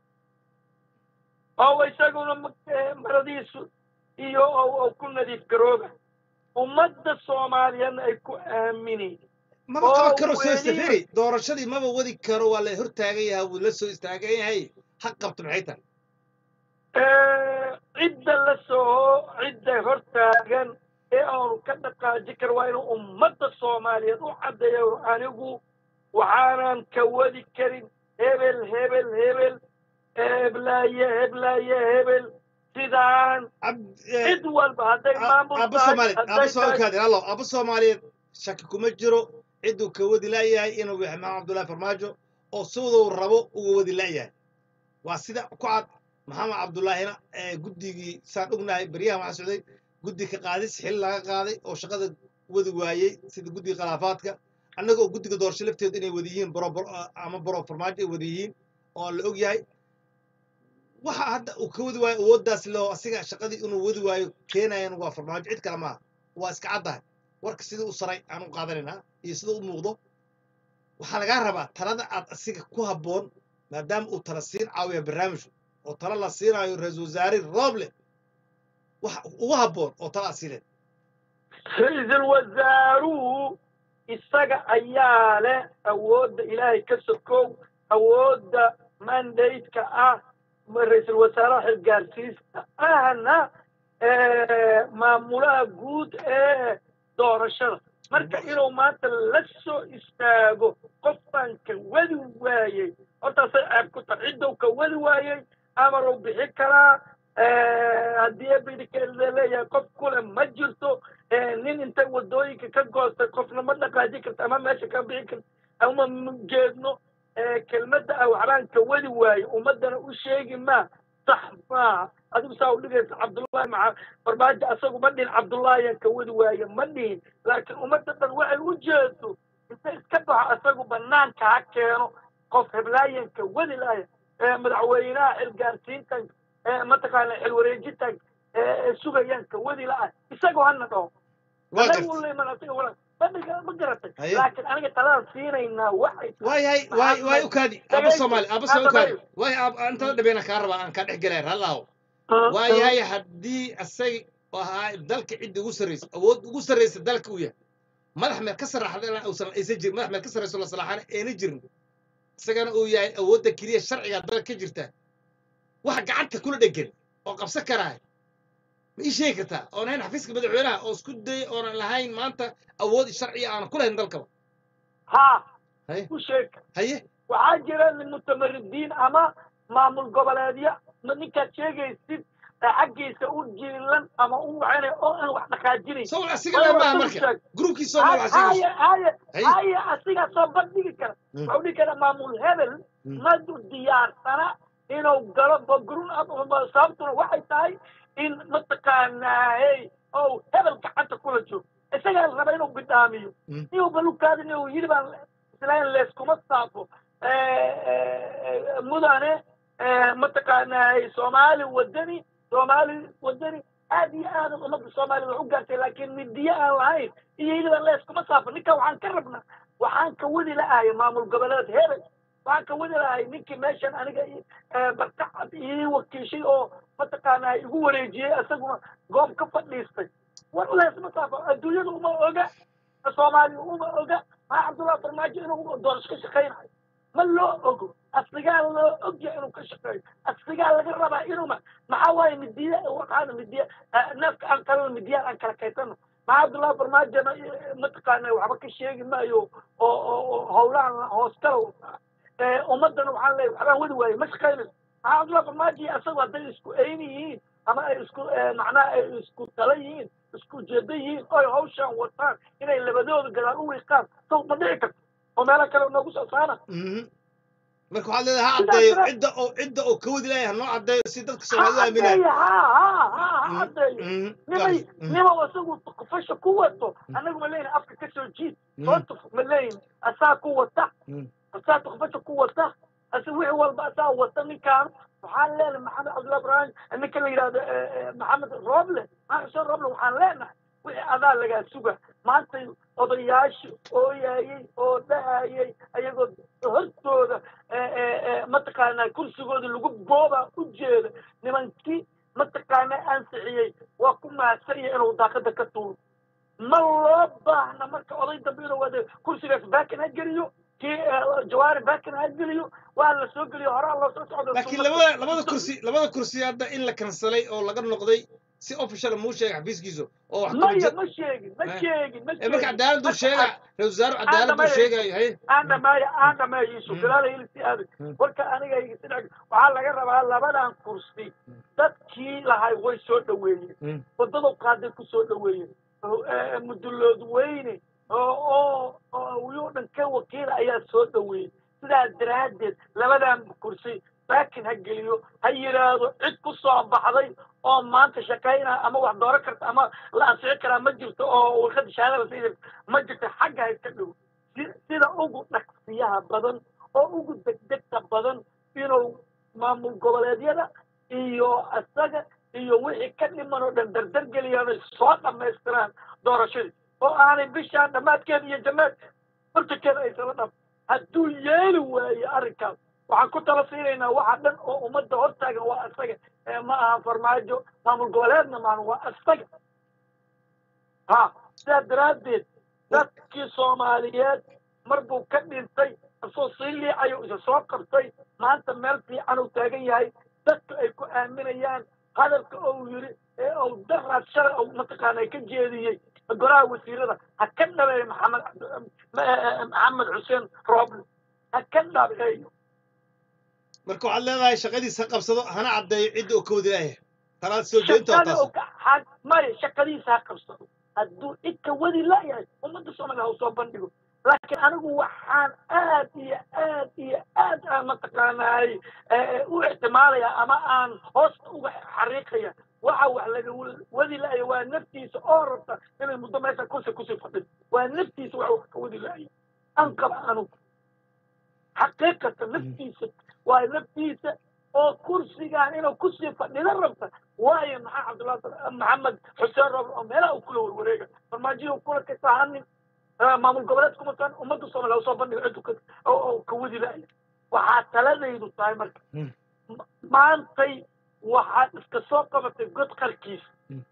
oo isaguna ma- eh, maradiisu iyo oo- oo ku nadiif garooba ummadda soomaaliyeedna ay ku aamini maba oo qaban karo soo weliba- istafiri doorashadii maba wadi karo waa la hortaagan yahay wuu la soo istaagan yahay ha qabto maxay tahay Eh, cidda la soo cidda hortaagan ee aanu ka dhaqaaji kar waa inuu ummadda soomaaliyeed u caddeeyo anigu waxaanan ka wadi karin hebel hebel hebel heblaaye heblaaye hebel sidaan Cabd- eh, cid walba hadday maamul aabbo tahay soomaaliyeed aabbo hadday soo tahay kaadi allo aabbo soomaaliyeed shaki kuma jiro cidduu ka wadi laayahay inuu yahay maxamed cabdullaahi farmaajo oo siduu rabo uga wadi laayahay waa sida ku cad maxamed cabdullaahina ee guddigii saan ognahay beryahan waxaa socday guddi ka qaadis xil laga qaaday oo shaqada wadi waayey sida guddiga khilaafaadka annaga oo guddiga doorasho lafteedu inay wada yihiin boro boro ama boro farmaajo ay wada yihiin oo la og yahay waxa hadda uu ka wadi waayo awooddaas leo asiga shaqadii inuu wadi waayo keenayan waa farmaajo cid kale maaha waa iska caddahay warka sidii u saray aan u qaadanaynaa iyo sida u muuqdo waxaa lagaa rabaa talada aad asiga ku habboon maadaama uu tala siin caawiya barnaamijku oo tala la siinaayo ra-iisul wasaare rooble wax ugu habboon oo tala aad siineed ra-iisul wasaaruhu isaga ayaa leh awoodda ilaahay ka sokow awoodda mandate-ka ah ma ra-iisul wasaaraha xilgaarsiista ahna eh, maamulaha guud ee doorashada marka inuu maanta la soo istaago qof baan ka wadi waayey hortaasay ceeb ku tahay ciddou ka wadi waayey amaruu bixi karaa haddii bidikeeda leeyahay qof kule ma jirto nin intay wadooyinka ka goostay qofna ma dhaqaaji karta ama meesha ka bixi karta ama ma geedno kelmadda ah waxbaan ka wadi waaye ummaddana u sheegi maa sax maaha adigu saa u dhigaysa cabdullaahi maca barbaajo asagu ma dhihin cabdullaahiyan ka wadi waaye ma dhihin laakiin ummadda dhan waxay u jeedo inta iska baxo asagu banaanka ha keeno qof heblaayan ka wadi laaya madaxweynaha xilgaarsiintan mataqaana xilwareejintan sugayaan ka wadi la-ah isagoo hana dhaho waa anagu garta uleeman asaga wala ma ma garatay Haye. laakiin aniga taladan siinaynaa waxay waayahay waay waay ukaadi aba Dhagaysi. soomaali aba soo ukaadi waay ab intada dhabeena kaa rabaa aan kaa dhex gelaya rallaaho waayahay haddii asag ahaa dalka cidda ugu sarreysa awood ugu sarreysa dalka uu yahay madax meel ka sarraxda uusan aysan jirin madax meel ka sarreyso la salaaxana ayna jirin isagana uu yahay awoodda keliya sharciga dalka ka jirta waxa gacanta kula dhegan oo qabsan karaa ma ii sheegi kartaa oon ahayn xafiiska madaxweynaha oo isku dayay oonan lahayn maanta awood sharciya aanan ku lahayn dalkaba ha haye u sheeg haye waxaa jira mutamaridiin ama maamul goboleedyo ma ninkaad sheegaysid ee xaggiisa u jiilan ama u waxayna oo aan wax dhaqaajinayn soo asiga le maaha marka gruubkii soomaali waxaa haye sheegaysa haye Haye. haye asigaa soo bandhigi kara Mm. waxuu dhihi kara maamul hebel Mm. madu diyaarsana inuu galo bogrun sababtuna waxay tahay in mataqaanaa hey ou hebel gacanta kula joogo isagaa la raba inuu bidhaamiyo Mm. inuu balukaadin inuu yidhi baan islayn leeskuma saafo mudane mataqaanaa soomaali wadani soomaali wadani aad iyo aad ummadda soomaalida wax u gaartay laakiin midiye aan lahayn iyo yidhi baan leeskuma saafo ninkan waxaan ka rabnaa waxaan ka wadi la-ahay maamul goboleed hebel waxaan ka wadi lahay ninkii meeshan aniga i- eh, barkacad ii wakiishay oo mataqaanaa igu wareejiyey isaguna goob ka fadhiistay war leesma saafo adduunyada uma oga soomaaliya uma oga maa cabdullahi farmaajo inuu doorasho ka shaqaynayo ma loo ogo asigaa loo ogya inuu ka shaqeeyo asigaa laga rabaa inuu ma maxaa waaye midiya waxaana midiya eh, neefka aan kalena midiyaan aan kala kaysano maxaa cabdullahi farmaajona eh, mataqaana waxba ka sheegi maayo oo oo oo howlahan hoos kala wataa Eh, ummadana waxaan leeyahay waxbaan wadi waaye ma shaqaynayso maxaa cabdullahi farmaajo iyo asagu hadday isku eyni yihiin ama ay isku eh, macnaha ay isku tala yihiin isku ujeedo yihiin oy hawshan wataan inay labadooda gadaal u wiiqaan saw ma dhici karto oo meelo kale noogu soo saara Mhm. marka waxaad leedahay ha Sidaas caddeeyo dara- cidda oo cidda oo ka wadi laaya ha noo caddeeyo si dadka ha soomaalida aaminaan caddeeyo ha ha ha ha Mhm. caddeeyo Mhm. nimay Mhm. nima isagu fasha ku wato anagu ma leeyihin afka ka soo jiid Mhm. soo tuf ma leeyihin asaa ku wata Mhm. asaa tukfasha ku wata ase wixii walba asaa wata ninkaan waxaan leenahay maxamed cabdullahi ibrahim ninka la yidhahdo eh, eh, maxamed rooble maxamed xuseen rooble waxaan leenahay wixii adaa lagaa suga maanta odayaasha ooyayey oo dhahayey ayagoo hortooda eh, eh, eh, mataqaanaa kursigooda lagu boobaa u jeeda nimankii mataqaanaa ansixiyey waa ku mahadsanya inuu daaqada ka tuuro ma loo baahna marka oday dambe inuu wada kursigaas baakin ha geliyo kii eh, jawaari baakin ha geliyo waa la soo geliyo horaa loo soo socdo laakiin labada labada kursi labada kursi hadda in la kansalay oo laga noqday si official muu sheegay xafiiskiisu oo wax maya kala ma sheegin ma Eh. sheegin ma ee marka sheegin cadaaladdu sheega ra-iisul wasaare cadaaladdu Maya. sheegayo haye aan dhameeyo aan dhameeyo isu Mm. galaala ilisi aadi Mm. warka aniga isidhag waxaa laga rabaa labadan kursi dadkii lahay way soo dhaweeyeen Mm. wadada qaaday ku soo dhaweeyeen oo, eh, mudulood weyne oo oo oo wiyoo dhan ka wakiila ayaa soo dhaweeyey sidaas daraaddeed labadan kursi baakin ha geliyo ha yidhaahdo cid ku soo baxday oo maanta shaqaynaa ama wax dooro karta ama la ansixi karaa ma jirto oo warqada shahaadada si ma jirto xagga ha iska dhow si- sida ugu dhaqsiyaha badan oo ugu degdegta badan inuu maamul goboleedyada iyo isaga iyo wixii ka dhiman oo dhan dardar geliyaan ay soo dhammaystiraan doorashadii oo aanay bishaan dhammaadkeeda iyo jamaad bartankeeda aysala dham hadduu yeeli waayo arrinkaas waxaan ku tala siinaynaa waxa dhan oo ummadda hortaagan waa isaga ee ma aha farmaajo maamul goboleedna maahan waa isaga ha sidaa daraaddeed dadkii soomaaliyeed mar buu ka dhintay isoo sii liicayo isa soo qabtay maanta meel fiican uu taagan yahay dadka ay ku aaminayaan hadalka ou yidhi ee ou daraad shalay ou mataqaana ka jeediyey golaha wasiirada ha ka dhabeeyo maxamed cabdi- ma- maxamed xuseen rooble ha ka dhabeeyo marka waxaad leedahay shaqadiisa ha qabsado hana caddeeyo cidda oo ka wadi laaya talaad soo jeedinta waa shaqada taas oo ka- ha- maya shaqadiisa ha qabsado hadduu cid ka wadi layahay ummadda soomaaliya ha usoo bandhigo laakiin anigu waxaan aad iyo aad iyo aad aan mataqaanaay eh, u ixtimaalaya ama aan hoosta uga xariiqaya waxa wax laga wadi laaya waa naftiisa oo rabta inay muddo meesha kursi kusii fadhido waa naftiisa wax wax ka wadi laaya an qaba anugu xaqiiqatan naftiisa waa naftiisa oo kursigaan inuu kusii fadhida rabta waayo maxaa cabdullahi maxamed xuseen roble oo meelaha uu kula warwareega farmaajiyo kula kasahanin maamul goboleed kuma taan ummadda soomaaliya usoo bandhiga ciddu ka oo oo ka wadi laaya waxaa taladaydu tahay marka Mm. ma- maantay waxaad iska soo qabatay god qarkiisa Mm.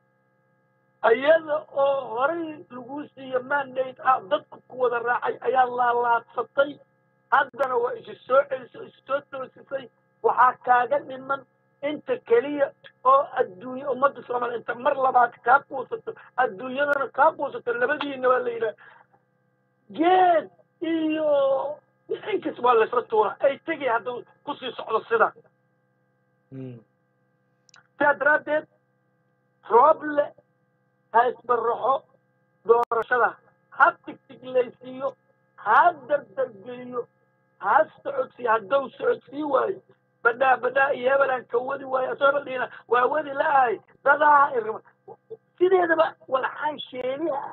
iyada oo horay lagu siiyo mandate ah dadku ku wada raacay ayaa laalaadsatay haddana waa isi soo celisay isi soo toosisay waxaa kaaga dhiman inta keliya oo adduunya ummadda soomaaliya inta mar labaad kaa quusato adduunyadana kaa quusato labadiina waa la yidhaha geed iyo inkas waa laysla tuura ay tegay hadduu kusii socdo sidaa Mm. sidaa daraaddeed rooble ha isbaraxo doorashada ha tigtiglaysiiyo ha dardargeliyo ha socodsiiyo hadduu socodsii waayo badhaa badhaa iyo hebelaan ka wadi waayo asoo badhiina waa wadi la-ahay dadaa irma sideedaba walxaan sheeliha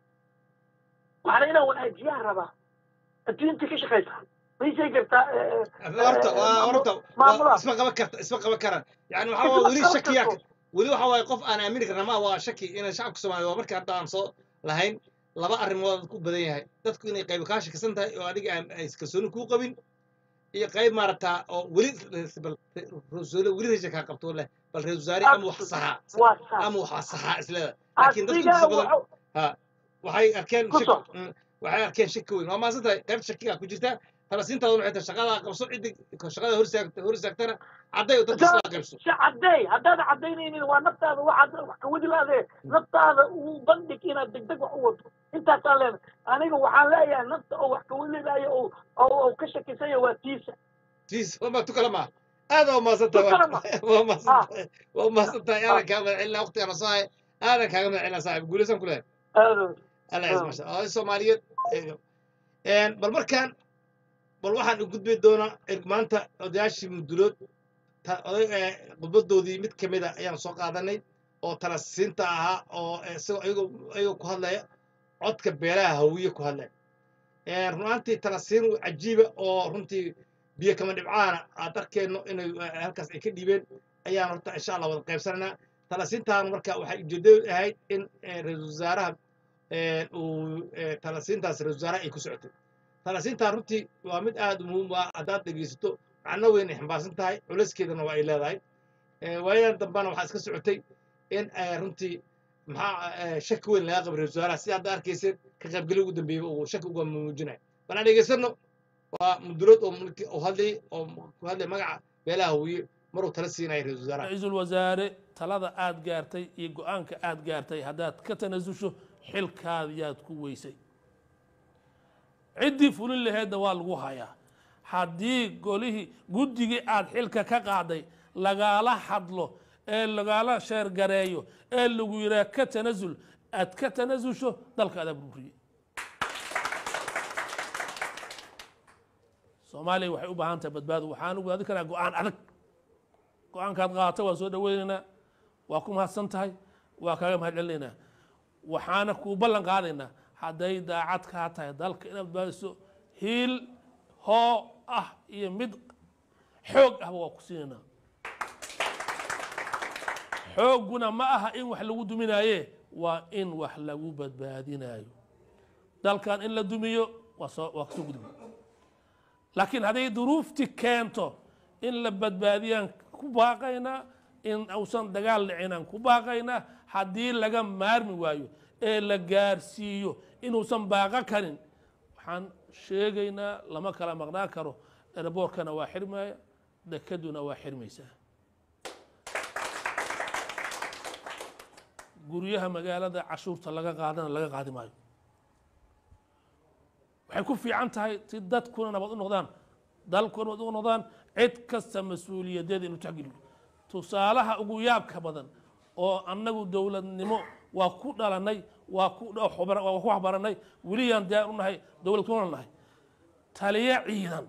waxaana inaan wanaajiyaa rabaa adduunta ka shaqaysa maysay kartaa eh, eh, horta eh, waa maamu- horta waa maamulaha isma qaban karta isma qaban karaan yani waxaa Isma waa weli qaban shakiya karto. weli waxa waaye qof aan aamini karna ma waa shaki inay shacabka soomaaliya waa markii hadda aan soo lahayn laba arrimood ku badan yahay dadku inay qayb kaa shakisan tahay oo adiga aan ay kalsooni kuu qabin iyo qayb maaragtaa oo weli bal rasuule weli raja kaa qabto leh bal reer wasaare ama wax saxaa waa saa ama waxaa saxaa isleeda laakiin dadku asigaa intiisa badan wuxuu ha waxay arkeen Ku shak- soo. mm, waxay arkeen shaki weyn waa maasan tahay qaybta shakigaa ku jirta talasiintaada waxay tahay shaqadaa qabso ciddi shaqada hor istaagta hor istaagtana cadday oo dadka islaa qaybso si caddeey haddaad caddaynaynin waa naftaada waxaad wax ka wadi laadee naftaada uu bandhig inaad degdeg wax u wado intaasaan leenahay aniga waxaan leeyahay nafta oo wax ka wadi laayo oo oo oo ka shakisanya waa tiisa tiis wama tukala maa aad waa maasan tahay Tukala ma. waa maasan tahay waa maasan tahay aadan kaaga magacelina waqtigaana soo hay aadan kaaga magacelina saaxib guulaysan ku leeyahay aado alla Ah. ciis masha allah soomaaliyeed een, bal markaan bal waxaan u gudbi doonaa er- maanta odayaashii mudulood ta- oday ee, khudbadoodii mid ka mid a ayaan soo qaadanay oo talasiinta ahaa oo eh, isagoo ayagoo ayagoo ku hadlaya codka beelaha hawiye ku hadlaya Een, runaantii talasiin cajiiba oo runtii biyo kama dhibcaana aad arkeenno inay eh, halkaas ay ka dhiibeen ayaan horta insha allah wada qaybsanaynaa talasiintaan marka waxay ujeedadu ahayd in eh, ra-iisul wasaaraha een, uu eh, talasiintaas ra-iisul wasaaraha ay ku socotay talasiintaan runtii waa mid aad u muhiim ah haddaad dhegeysato macno weyn ay xambaarsan tahay culayskeedana waa ay leedahay Eh, waayadan dambana waxaa iska socotay in eh, runtii maxaa eh, shaki weyn laga qabay ra-iisul wasaaraha sida hadda arkayseen ka qaybgeli ugu dambeeyey uu shaki uga muujinayo bal aan dhegeysano waa mudulood oo mulki oo hadlayay oo ku hadlay magaca beelaha hawiye maruu tala siinaya ra-iisul wasaaraha ra-iisul wasaare talada aad gaartay iyo go-aanka aad gaartay haddaad ka tanasusho xilkaadiyaad ku weysay ciddii fulin laheedna waa lagu hayaa haddii golihii guddigii aad xilka ka qaaday lagaala hadlo ee lagaala sheergareeyo ee lagu yidhaah ka tanasul aad ka tanasusho dalkaadaa burburiyey soomaaliya waxay u baahan tahay badbaado waxaan ugu adi karaa go-aan adag go-aankaad qaatay waan soo dhaweynaynaa waa ku mahadsan tahay waa kaaga mahad celinaynaa waxaana kuu ballan qaadaynaa hadday daacad kaa tahay dalka inaad badbaadiso hiil hoo ah iyo mid xoog ahba waa ku siinaynaa xoogguna ma aha in wax lagu duminaaye waa in wax lagu badbaadinayo dalkan in la dumiyo waa soo waa kasoo gudbi laakiin hadday duruufti keento in la badbaadiyaan ku baaqaynaa in uusan dagaal dhicinaan ku baaqaynaa haddii laga maarmi waayo ee la gaarsiiyo inuusan baaqo karin waxaan sheegaynaa lama kala maqnaan karo eraboorkana waa xirmaya dekaduna waa xirmaysaa guryaha magaalada cashuurta laga qaadana laga qaadi maayo waxay ku fiican tahay si dadkuna nabad u noqdaan dalkuna nabad u noqdaan cid kasta mas-uuliyadeeda inuu taxgeliyo tusaalaha ugu yaabka badan oo annagu dowladnimo waa ku dhalanay waa ku waa ku waxbaranay weliyaan diyaar u nahay dowlad kuna nahay taliye ciidan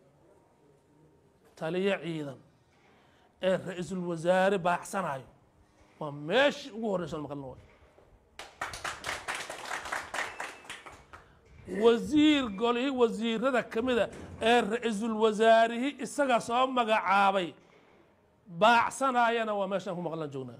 taliye ciidan ee ra-iisul wasaare baaxsanayo waa meeshii ugu horreysa maqalna way wasiir golihii wasiirada ka mida ee ra-iisul wasaarihii isaga soo magacaabay baacsanayana waa meeshaan ku maqlan joognaa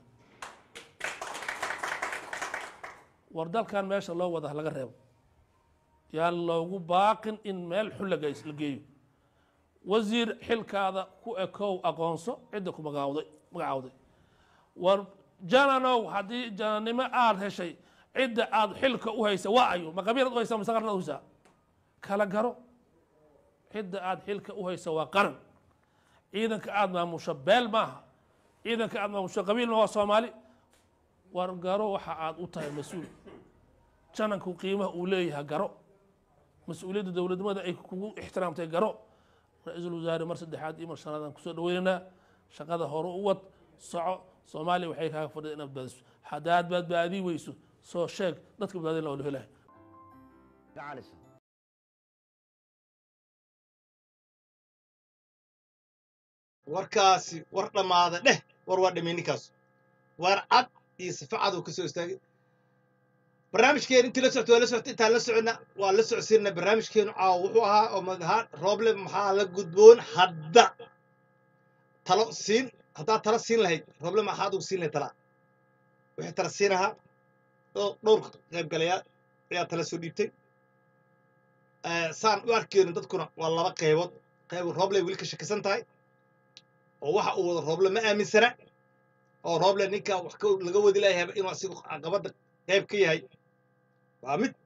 war dalkan meesha loo wada laga reebo yaan loogu baaqin in meel xun la geys- la geeyo wasiir xilkaada ku ekow aqoonso cidda ku magaawday magacaawday war jananow haddii jananimo aad heshay cidda aad xilka u haysa waa ayo ma qabiilad u haysa mise qarnad u haysaa kala garo cidda aad xilka u haysa waa qaran ciidanka aad maamusho beel maaha ciidanka aad maamusho qabiil ma waa soomaali war garo waxa aad u tahay mas-uul jananku qiimaha uu leeyahay garo mas-uuliyadda dowladnimada ay kugu ixtiraamtay garo ra-iisul wasaare mar saddexaad iyo mar shanaad aan kusoo dhaweynaynaa shaqada hore u wad soco soomaaliya waxay kaaga fadhida inaad badbaadiso haddaad badbaadii weyso soo sheeg dadka badbaadin la wada helahay gacalisa warkaasi war dhammaada dheh war waa dhamay ninkaas war cad iyo sifa cad uu ka soo istaagay barnaamijkeenu intii la socto waa la socotay intaan la soconna waa la socodsiinna barnaamijkeenu caawa wuxuu ahaa oo madahaa rooble maxaa la gudboon hadda talo siin haddaad talo siin lahayd rooble maxaad ugu siin lahayd talaa wixii tala siin ahaa oo dhowrka qaybgalayaal ayaa tala soo dhiibtay Eh, saan u arkeyno dadkuna waa laba qaybood qayb rooble weli ka shakisan tahay oo waxa uu wado rooble ma aaminsana oo rooble ninka wax ka- laga wadi layahay inuu asigu caqabadda qayb ka yahay waa mid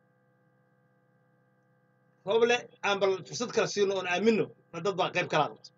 rooble aan bal fursad kale siino oon aamino na dad baa qayb kala qabta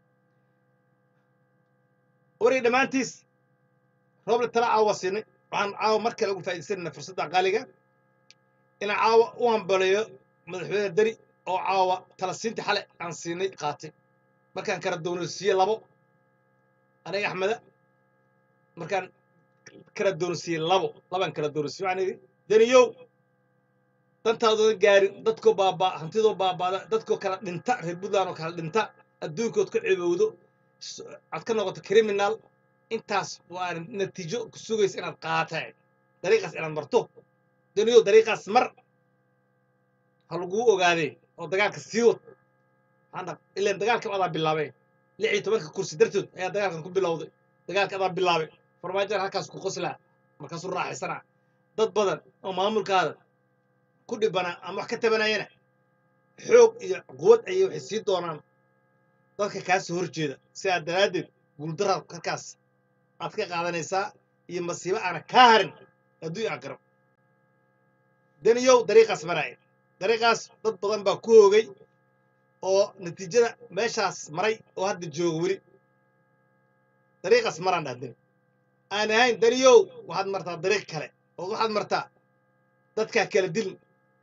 warig dhammaantiis rooble tala caawa siinay waxaan caawa mar kale ugu faa'iidaysanayna fursadda qaaliga inaan caawa u hambaleeyo madaxweyne deri oo caawa tala siinta xale aan siinay qaatay markaan kala doonaysiiye labo aniga axmeda markaan kala doonaysiiye labo labaan kala doonaysiiye waxaan idhi deniyow dantaadooda gaarin dadkoo baabaa hantidoo baabaada dadkoo kala dhinta reer puntland oo kala dhinta adduunkood ka cibowdo s- aad ka noqoto criminal intaas waa natiijo ku sugaysa inaad qaatay dariiqaas inaad marto deniyow dariiqaas mar ha laguu ogaadee oo dagaalka sii wad hadda ilaan dagaalka adaa bilaabay lix iyo tobanka kursi dartood ayaa dagaalkan ku bilowday dagaalka adaa bilaabay farmaajoan halkaas ku qoslaa markaasuu raaxaysanaa dad badan oo maamulkaada ku dhibanaa ama wax ka tabanayana xoog iyo quwad ayay waxay sii doonaan dadka kaa soo horjeeda sidaa daraaddeed guuldaraad halkaas aad ka qaadanaysaa iyo masiibo aana kaa harin hadduu aqrab daniyow dariiqaas maraaya dariiqaas dad badan baa ku hoogay oo natiijada meeshaas maray oo hadda jooga weli dariiqaas maraan dhahdin aan ahayn daniyow waxaad martaa dariiq kale oo waxaad martaa dadkaa kala dilin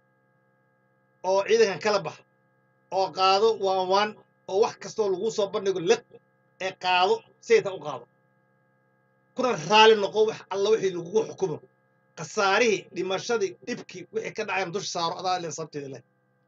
oo ciidankan kala bax oo qaado waan waan oo wax kastoo lagu soo bandhigo liq ee qaado sayta u qaado kuna raali noqo wax alla wixii lagugu xukumo khasaarihii dhimashadii dhibkii wixii ka dhacayn dusha saaro adaa ilan sabteeda leh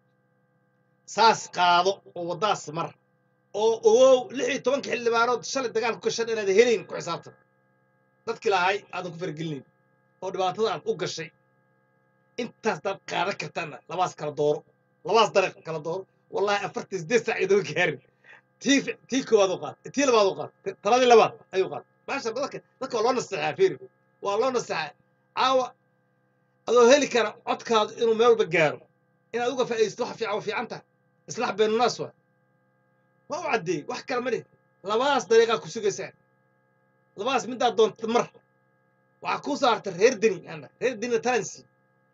saas qaado oo waddaas mar oo ogow lix iyo tobanka xildhibaanood shalay dagaal ku gashan inaad helayn ku xisaabtan dadkii lahay aadan ku fargelinayn oo dhibaatada aad u gashay intaas daad qaadan kartaana labaas kala dooro labaas dariiq kala dooro wallahi afartan sideed saac idoo gaarin tii fi- tii koowaad u qaad tii labaad u qaad taladii labaad ayuu qaad maasha dadka dadka waa loo naseexaa fiiri waa loo naseexaa caawa adoo heli kara codkaadu inuu meel walba gaaro inaad uga faa'iidaysto waxa fiican waa fiican tahay islaax beenunaas waa waa u caddeeyey wax kale ma dhihin labadaas dariiqaa ku sugaysaa labadaas midaad doonta mar waxaa kuu saarta reer deni ana reer denina talan siiyey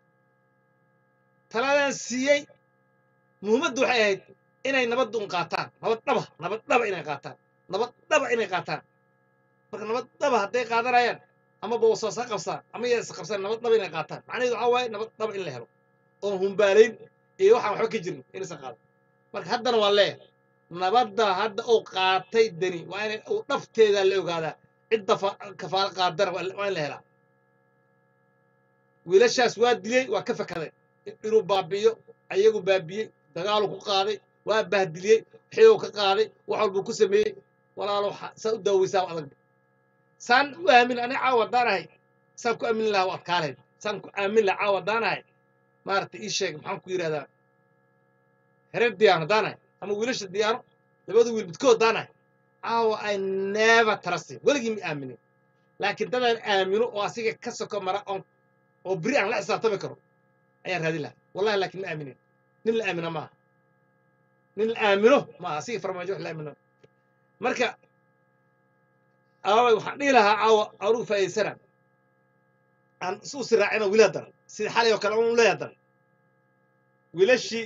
taladaan siiyey muhiimaddu waxay ahayd inay nabad un qaataan nabad dhaba nabad dhaba inay qaataan nabad dhaba inay qaataan marka nabad dhaba hadday qaadanayaan ama boosaas ha qabsaan ama yaa is qabsaan nabad dhaba inay qaataan macnaheedu waxaa waaye nabad dhaba in la helo oon humbaalayn iyo waxaan waxba ka jirin inaysan qaadan marka haddana waa leeyahay nabadda hadda uu qaatay deni waa inay uu dhafteeda la ogaadaa cidda fa- kafaalo qaadana waa waa in la helaa wiilashaas waa dilay waa ka fakaday inuu baabi'iyo ayagu baabiyey dagaalu ku qaaday waa bahdiliyey xiluu ka qaaday wax walbuu ku sameeyey walaalo xa- saa u daaweysaa adag saan u aamin ani caawa haddaanahay saan ku aamin lahaa waa adkaalayd saan ku aamin lahaa caawa haddaanahay maaragtay ii sheeg maxaan ku yidhahdaa hereer diyaano haddaanahay ama wiilasha diyaano labada wiil midkood haddaanahay caawa i never trust him weligii ma aaminin laakiin dadaan aamino oo asiga ka soko mara oon oo beri aan la xisaabtami karo ayaan raadin lahaa wallahi laakiin ma aaminin nin la aamino maaha nin la aamino maaha asiga farmaajo wax la aamino marka aaway waxaan dhihi lahaa caawa anugu faa'iidaysana aan isu siraacina wiilaa daran sida xalay oo kale unu leeyaa daran wiilashii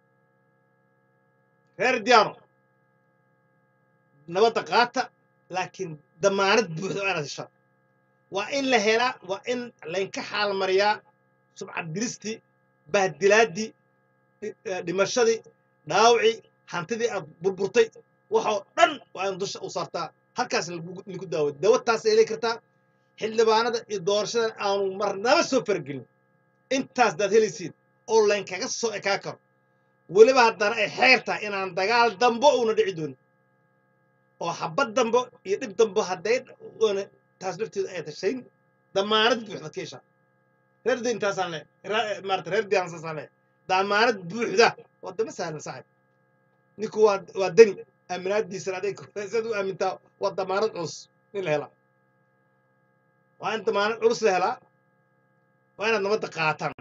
reer diyaano nabadda qaata laakiin damaanad buuxda waa inaad heshaan waa in la helaa waa in laynka xaalmariyaa subcad dilistii bahdilaaddii dhi- eh, dhimashadii dhaawacii hantidii aad burburtay waxoo dhan waa in dusha u saartaa halkaas lagu- lagu daawo dawataas ay heli kartaa xildhibaanada iyo doorashada aanu marnaba soo faragelin intaas daad helaysiin oo laynkaga soo ekaa karo weliba haddana ay xeer tahay inaan dagaal dambo uuna dhici doonin oo xabad dambo iyo dhib dambo hadday oona taas lafteedu ay tashayn damaanad buuxda ka heshaa reer diin taasaan le maarata reer diin saasaan le damaanad buuxda waa dama sahlan saaxib ninku waa waa deni aaminaadiisana aday saad u aamintaa waa damaanad culus in la helaa waa in damaanad culus la helaa waa inaad nabadda qaataan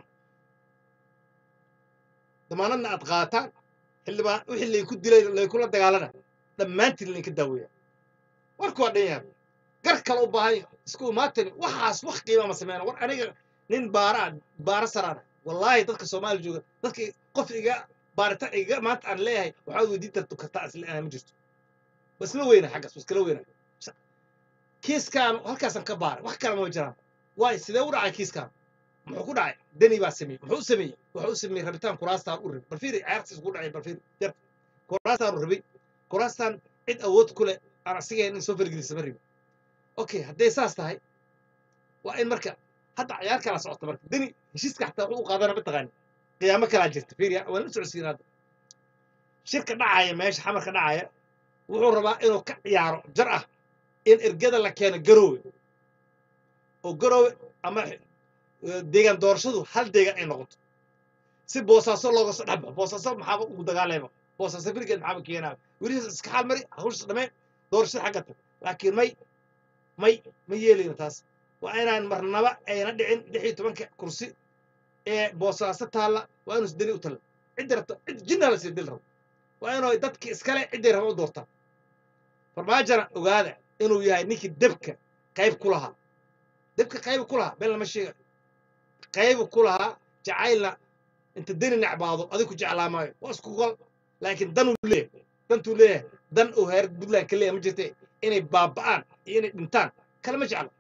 damaanadna aad qaataan xildhibaan wixii layku dilay laykula dagaalana dhammaantiin laynka daaweeya warku waa dhan yahay gar kale u baahan yahay isku imaatani waxaas wax qiima ma sameyna war aniga nin baara ah baara saraana wallaahi dadka soomaaliya jooga dadka qof iga baarita iga maanta aan leeyahay waxaad weydiin tartu kartaa isla ma jirto waa isla weyna xaggaas waa iskala weyna kiiskaan halkaasaan ka baaray wax kale ma jiraan waay sidee u dhacay kiiskaan muxuu ku dhacay deni baa sameeyey muxuu u sameeyey wuxuu u sameeyey rabitaan kuraastaan u rabay balfiiri cayaartiis ku dhacay balfiiri yar kuraastaan u rabay kuraastaan cid awood ku leh aan asiga in soo fargelisa ma rabin okay hadday saas tahay waa in marka hadda cayaar kala socota marka deni heshiiska xataa wuxuu u qaadana mataqaani qiyaamo kalaa jirta fiiriya waan la socodsiin hadda shirka dhacaya meesha xamarka dhacaya wuxuu rabaa inuu ka ciyaaro jar ah in ergada la keeno garoowe oo garoowe ama eh, deegaan doorashadu hal deegaan ay noqoto si boosaaso looga soo dhexbaxo boosaaso maxaaba ugu dagaalayba boosaaso firigeed maxaaba keenaaba welihiis iska xaal mari hawsha dhameen doorashada xagga tag laakiin may may ma yeelayno taas waa inaan marnaba ayna dhicin lix iyo tobanka kursi ee boosaaso taalla waa inuu deni u talla ciddi rabto cid jinna la sii dil rabo waa inuu dadki iskale cidday raba u doortaan farmaajana ogaada inuu yahay ninkii debka qayb ku lahaa debka qayb ku lahaa been lama sheega qayb ku lahaa jacaylna inta deni necbaado adigu ku jeclaa maayo waa isku gol laakiin danuu leeyahay dantuu leeyahay dan uu heer puntland ka leeyahay ma jirte inay baaba'aan iyo inay dhintaan kale ma jeclo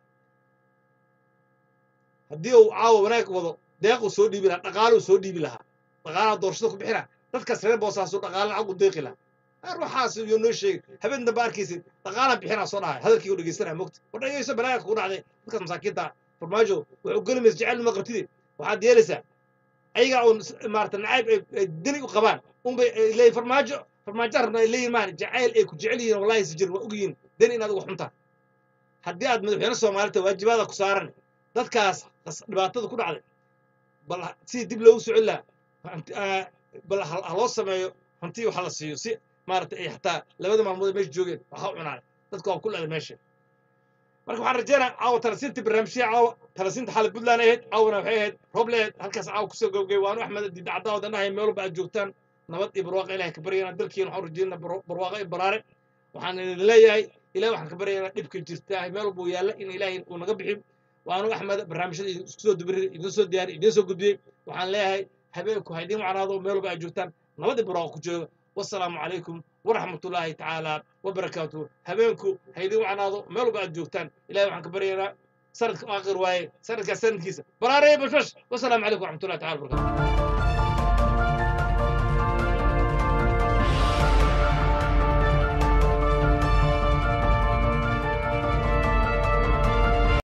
haddii uu caawa wanaag wado deequu soo dhiibi lahaa dhaqaaluu soo dhiibi lahaa dhaqaalaha doorashada ku bixina dadkaas reer boosaasu dhaqaale lacag u deeqi lahaa ar waxaas iyo noo sheegay habeen dambe arkaysid dhaqaalaan bixinaa soo dhahay hadalkii u dhegeysanaya mogta war dhegeyso balaaga kugu dhacday dadkaas masaakiinta ah farmaajo wuxuu geli maysa jecel ma qabtide waxaad yeelaysaa ayagaa uun s- maarata nacayb ay ay deni u qabaan unbay ay leeyihin farmaajo farmaajo rabna ay leeyihin maahan jacayl ay ku jecel yihiin wallahi si jir waa ogyihiin deni inaad uga xuntaa haddii aad madaxweyne soomaalita waajibaada ku saaran dadkaas qas- dhibaatada ku dhacday bal ha- sidii dib loogu socon lahaa hanti- aa, bal ha ha loo sameeyo hanti waxa la siiyo si maarata ay xataa labada maalmood ay meesha joogeen waxa u cunaay dadka waa ku leeday meesha marka waxaan rajeynaa caawa talasiinta barnaamijyada caawa talasiinta xalay puntland ahayd caawana waxay ahayd rooble ahayd halkaas caawa kusoo gabgay waanu axmed diidacdaa wadanahay meel walba aad joogtaan nabad iyo barwaaqa ilahay ka baryana dalkiina waxaan rajeynaa barwaaqa iyo baraare waxaan idin leeyahay ilahay waxaan ka baryaynaa dhibka jirta meel walba uu yaalla in ilaahay uu naga bixin waanu axmed barnaamijyada idin isku soo dubiri idin soo diyaari idin soo gudbiyey waxaan leeyahay habeenku ha idiin wacnaado meel walba aad joogtaan nabad iyo barwaaqa ku jooga wasalaamu calaykum waraxmat ullaahi tacaala wabarakaatuhu habeenku ha idiin wacnaado meel walba aad joogtaan ilahay waxaan ka baryaynaa sanadka aakhir waaye sanadkaas sanadkiisa baraaraya bashbash wasalaamu calaykum waraxmatullahi tacala wabarakatu